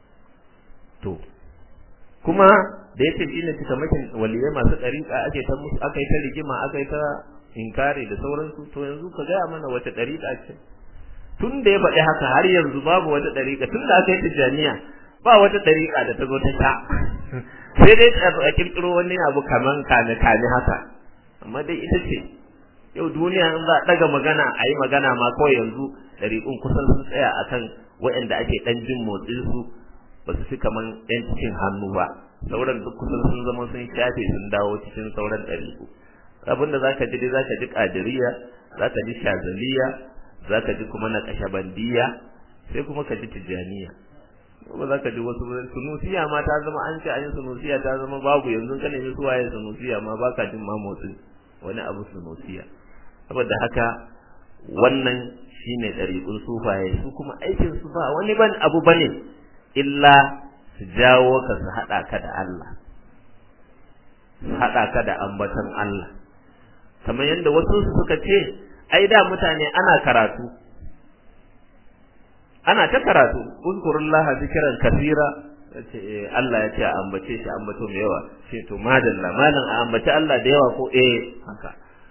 [SPEAKER 1] to kuma da yace shine cikamakin waliyai masu dariƙa ake ta musu aka yi ta rigima aka yi ta inkari da sauransu to yanzu ka gaya mana wace dariƙa ce tun da ya faɗi haka har yanzu babu wata dariƙa tun da aka yi tijjaniya ba wata dariƙa da ta zo ta sha sai dai a kirkiro wani abu kaman kane kane haka amma dai ita ce yau duniya in za a ɗaga magana a yi magana ma kawai yanzu ɗariƙun kusan sun tsaya akan waɗanda ake ɗan jin motsin su ba su fi kaman ɗan cikin hannu ba sauran duk kusan sun zama sun shafe sun dawo cikin sauran ɗariƙu abin da zaka ji dai zaka ji ƙadiriya zaka ji shazaliya zaka ji kuma na kashabandiya sai kuma ka ji tijaniya ba za ka ji wasu sunusiya ma ta zama an ce an yi sunusiya ta zama babu yanzu ka nemi su waye sunusiya ma baka jin ma motsin wani abu sunusiya saboda haka wannan shine ɗariƙun sufaye su kuma aikin su ba wani ban abu bane illa su jawo ka su haɗa ka da Allah su haɗa ka da ambaton Allah kamar yadda wasu suka ce ai da mutane ana karatu ana ta karatu uzkurullaha zikran kathira ce Allah ya ce a ambace shi ambato mai yawa ce to madalla malam a ambace Allah da yawa ko eh haka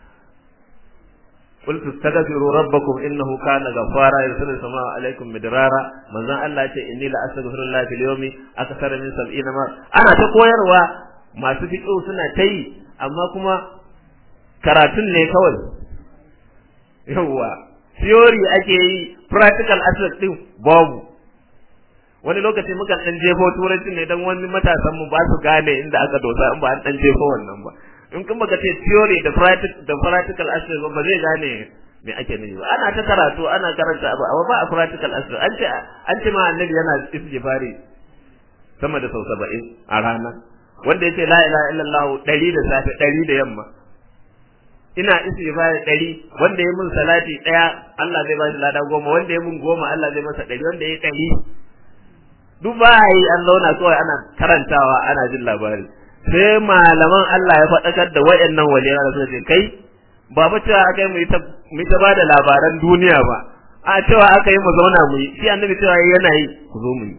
[SPEAKER 1] قلت استغفروا ربكم انه كان غفارا يرسل السماء عليكم مدرارا manzon Allah ya ce inni la astaghfirullah fil yawmi akthar min 70 ma ana ta koyarwa masu fiqh suna ta yi amma kuma karatun ne kawai yawwa theory ake yi practical aspect din babu wani lokaci mukan dan jefo turanci ne dan wani matasan mu ba su gane inda aka dosa in ba an dan jefo wannan ba in kun baka ce theory da practical da practical aspect ba zai gane me ake nufi ba ana ta karatu ana karanta abu amma ba a practical aspect an ce an ce ma annabi yana istighfari sama da sau 70 a rana wanda yace la ilaha illallah 100 da safe 100 da yamma ina istighfari ɗari wanda ya mun salati ɗaya Allah zai bashi lada goma wanda ya mun goma Allah zai masa ɗari wanda ya ɗari duk ba yi an zauna kawai ana karantawa ana jin labari sai malaman Allah ya faɗakar da wayannan waliyan da suka ce kai ba fa cewa aka yi mu ta mu ta bada labaran duniya ba a cewa aka yi mu zauna mu yi shi annabi cewa yana yi ku zo mu yi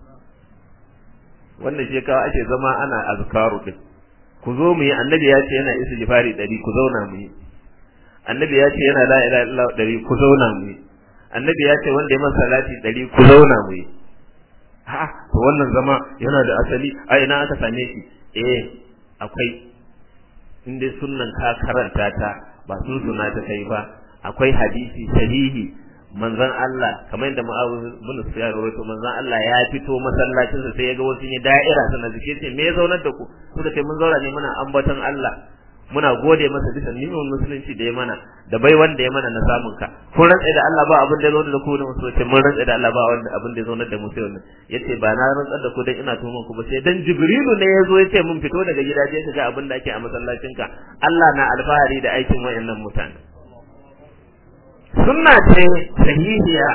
[SPEAKER 1] wannan shekawa ake zama ana azkaru din ku zo mu yi annabi ya ce yana istighfari ɗari ku zauna mu yi annabi ya ce yana la ilaha illallah ɗari ku zauna mu yi annabi ya ce wanda ya masa salati ɗari ku zauna mu yi ha to wannan zama yana da asali a ina aka same shi eh akwai in dai sunnan ka karanta ta ba sun suna ta kai ba akwai hadisi sahihi manzon Allah kamar yadda Mu'awiyah bin Sufyan rawaito manzon Allah ya fito masallacin sa sai ya ga wasu ne da'ira suna zike ce me ya zaunar da ku suka ce mun zauna ne muna ambaton Allah muna gode masa bisa nimin musulunci da ya mana da bai wanda ya mana na samun ka kun rantsa da Allah ba abin da ya zaunar da ku ne musu ce mun rantsa da Allah ba wanda abin da ya zaunar da mu sai wannan yace ba na rantsar da ku dan ina tuhumar ku ba sai dan Jibrilu ne ya zo ya ce mun fito daga gidaje ka ga abin da ake a masallacin ka Allah na alfahari da aikin wayannan mutane sunna ce sahihiya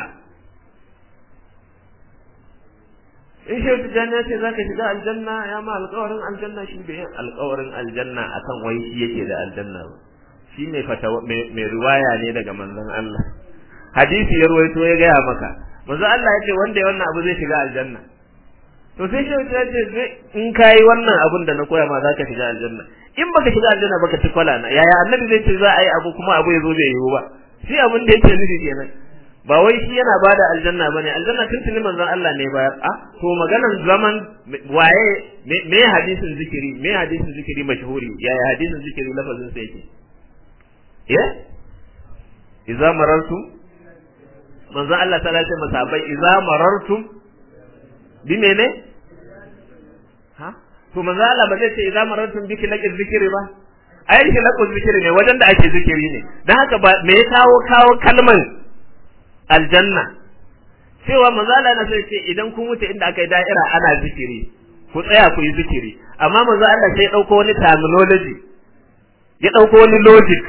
[SPEAKER 1] in shi tijjani ya ce za ka shiga aljanna ya ma alƙawarin aljanna shi bai alƙawarin aljanna akan wai shi yake da aljanna ba shi mai fatawa mai riwaya ne daga manzon Allah hadisi ya ruwaito ya gaya maka manzon Allah ya ce wanda ya wannan abu zai shiga aljanna to sai shi ya ce in kai wannan abun da na koya ma zaka shiga aljanna in baka shiga aljanna baka ci kwala na yaya annabi zai ce za a yi abu kuma abu ya zo bai yiwu ba shi abin da yake nufi kenan ba wai shi yana bada aljanna bane aljanna tuntuni manzon Allah ne bayar a to maganan zaman waye me hadisin zikiri me hadisin zikiri mashhuri yaya hadisin zikiri lafazin sa yake eh idza marartum manzon Allah ta lace masabai idza marartum bi mene ha to manzon Allah ba zai ce idza marartum bi kilaqi zikiri ba ai kilaqi zikiri ne wajen da ake zikiri ne dan haka ba me ya kawo kawo kalman aljanna cewa manzo Allah na sai ce idan kun wuce inda aka yi da'ira ana zikiri ku tsaya ku yi zikiri amma manzo Allah sai ya dauko wani terminology ya dauko wani logic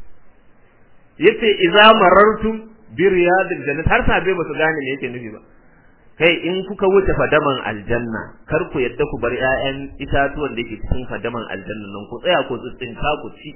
[SPEAKER 1] yace idza marartum bi riyadil jannah har sabe ba su gane me yake nufi ba kai in kuka wuce fadaman aljanna kar ku yadda ku bar ƴaƴan itatuwan da yake cikin fadaman aljanna nan ku tsaya ku tsitsinka ku ci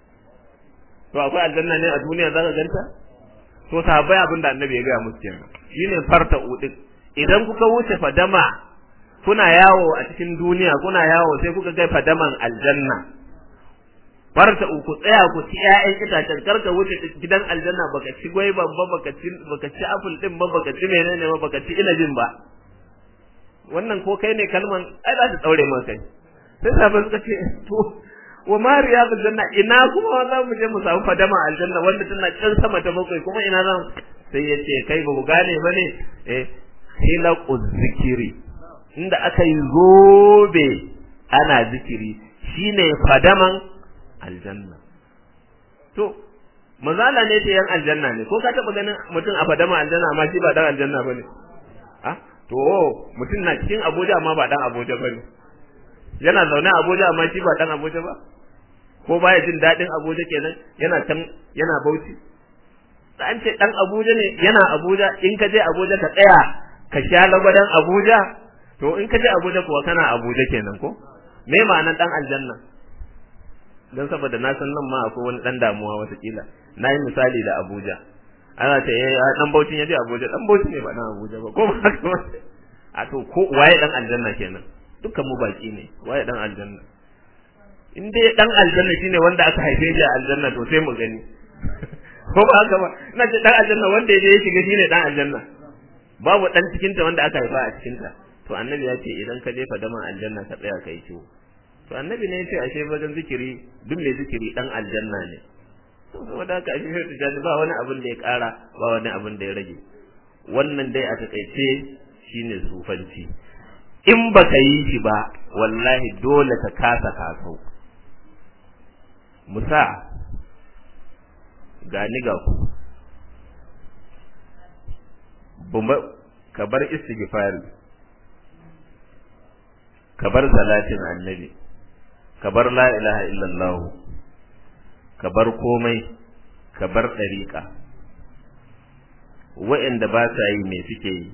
[SPEAKER 1] to akwai aljanna ne a duniya zaka ganta to sahabbai abin da annabi ya gaya musu kenan shine farta udin idan kuka wuce fadama kuna yawo a cikin duniya kuna yawo sai kuka ga fadaman aljanna farta ku tsaya ku ci ƴaƴan itacen karka wuce gidan aljanna baka ci gwaiban ba baka ci baka ci apple din ba baka ci menene ba baka ci inabin ba wannan ko kai ne kalman ai za ta daure maka kai sai sahabbai suka ce to wa ma riyadul janna ina kuma za mu je mu samu fadama aljanna wanda tana can sama ta bakwai kuma ina zan sai ya ce kai ba ku gane ba ne eh hilaqu zikiri inda aka yi zobe ana zikiri shine fadaman aljanna to mazala ne ta yan aljanna ne ko ka taba ganin mutum a fadama aljanna amma shi ba dan aljanna bane ah to mutum na cikin Abuja amma ba dan Abuja bane yana zaune a Abuja amma shi ba dan Abuja ba ko baya jin daɗin Abuja kenan yana can yana Bauchi an ce dan Abuja ne yana Abuja in ka je Abuja ka tsaya ka sha lagwadan Abuja to in ka je Abuja kuwa kana Abuja kenan ko me ma'anar dan aljanna dan saboda na san nan ma akwai wani dan damuwa watakila na yi misali da Abuja ana ce eh dan Bauchi ya je Abuja dan Bauchi ne ba dan Abuja ba ko ba haka ba a to ko waye dan aljanna kenan dukkan mu baki ne waye dan aljanna in dai dan aljanna shine wanda aka haife shi a aljanna to sai mu gani ko ba haka ba ina ce dan aljanna wanda ya je ya shiga shine dan aljanna babu dan cikin ta wanda aka haifa a cikin ta to annabi ya ce idan ka jefa daman aljanna ka tsaya kai ciwo to annabi ne ya ce ashe wajen zikiri duk mai zikiri dan aljanna ne to saboda haka ashe sai tijani ba wani abin da ya kara ba wani abin da ya rage wannan dai a takaice shine sufanci in baka yi shi ba wallahi dole ka kasa kasau musa gani ga ku ka bar istighfari ka bar salatin annabi ka bar la ilaha illallah ka bar komai ka bar ɗariƙa wa'anda ba sa yi me suke yi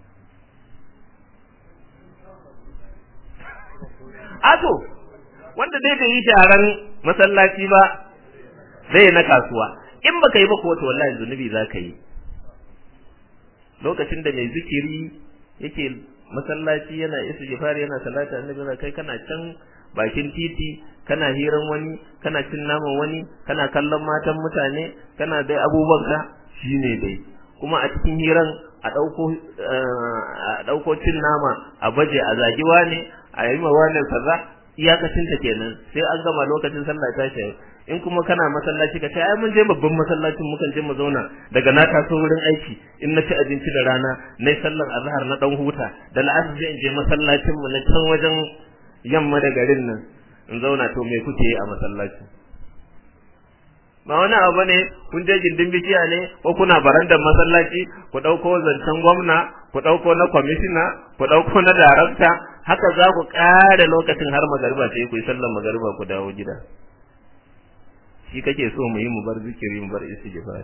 [SPEAKER 1] ato wanda dai bai yi sharan masallaci ba zai na kasuwa in baka yi ba ko to wallahi zunubi zaka yi lokacin da mai zikiri yake masallaci yana istighfar yana salata annabi na kai kana can bakin titi kana hiran wani kana cin naman wani kana kallon matan mutane kana dai abubuwan ka shine dai kuma a cikin hiran a dauko a dauko cin nama a baje a zagiwa ne a yi ma wannan kaza iyakacin ta kenan sai an gama lokacin sallah ta shi in kuma kana masallaci ka ce ai mun je babban masallacin mukan je mu zauna daga na taso wurin aiki in na ci abinci da rana na sallar azhar na dan huta da la'asar sai in je masallacin mu na can wajen yamma da garin nan in zauna to me kuke yi a masallaci ba wani abu ne kun je gindin bishiya ne ko kuna barandar masallaci ku ɗauko zancen gwamna ku ɗauko na kwamishina ku ɗauko na darakta haka za ku ƙara lokacin har magariba sai ku yi sallar magariba ku dawo gida shi kake so mu yi mu bar zikiri mu bar istighfar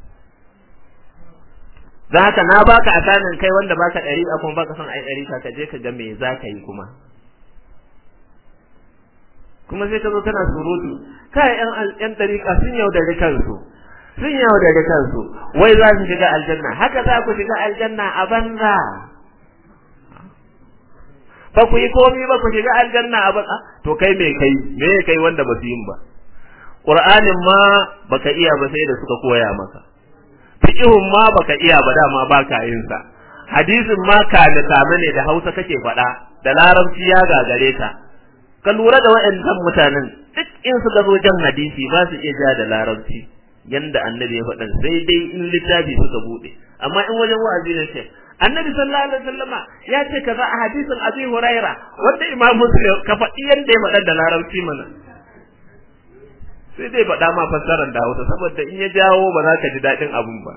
[SPEAKER 1] dan haka na baka asanin kai wanda baka ɗari a kuma baka son ai ɗari ka je ka ga me za ka yi kuma kuma sai ka zo kana surutu kai yan yan dariƙa sun yaudare kansu sun yaudare kansu wai za su shiga aljanna haka za ku shiga aljanna a banza ba ku yi komi ba ku shiga aljanna a baka to kai me kai me kai wanda ba su yin ba qur'anin ma baka iya ba sai da suka koya maka fiqhun ma baka iya ba dama baka yin sa hadisin ma ka da kame ne da Hausa kake faɗa da larabci ya gagare ka ka lura da waɗannan mutanen duk in suka zo jan hadisi ba su iya ja da larabci yanda annabi ya faɗa sai dai in littafi suka buɗe amma in wajen wa'azi ne ce annabi sallallahu alaihi wasallama ya ce kaza a hadisin abi huraira wanda imam muslim ka faɗi yanda ya faɗa da larabci mana sai dai faɗa ma fassarar da hausa saboda in ya jawo ba za ka ji daɗin abun ba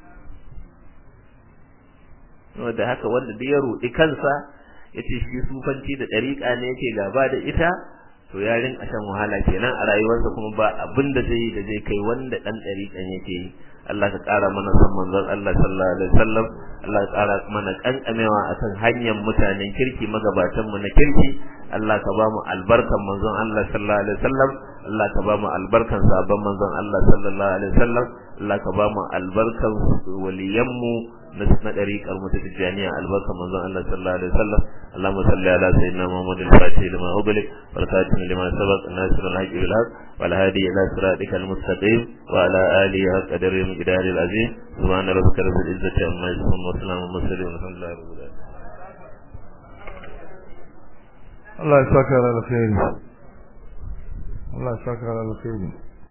[SPEAKER 1] da haka wanda duk ya ruɗi kansa ya ce shi sufanci da ɗariƙa ne yake gaba da ita to ya rinka shan wahala kenan a rayuwarsa kuma ba abin da zai yi da zai kai wanda ɗan ɗariƙan yake yi Allah ka ƙara mana son manzon Allah sallallahu alaihi wasallam Allah ka ƙara mana kankamewa akan hanyar mutanen kirki magabatan mu na kirki Allah ka ba mu albarkan manzon Allah sallallahu alaihi wasallam Allah ka ba mu albarkan sabon manzon Allah sallallahu alaihi wasallam Allah ka ba mu albarkan waliyan mu na ɗariƙar mu ta tijjaniya albarka manzon Allah sallallahu alaihi wasallam Allahumma salli ala sayyidina Muhammad al-Fatih lima ughliq wal khatim lima sabaq nasir al-haqq bil haqq wal hadi ila siratikal mustaqim wa ala alihi haqq qadri miqdari al-azim subhana rabbika rabbil izzati amma yasifun wa salamun mursalin walhamdulillahi rabbil alamin
[SPEAKER 2] Allah ya saka alkhairi Allah ya saka alkhairi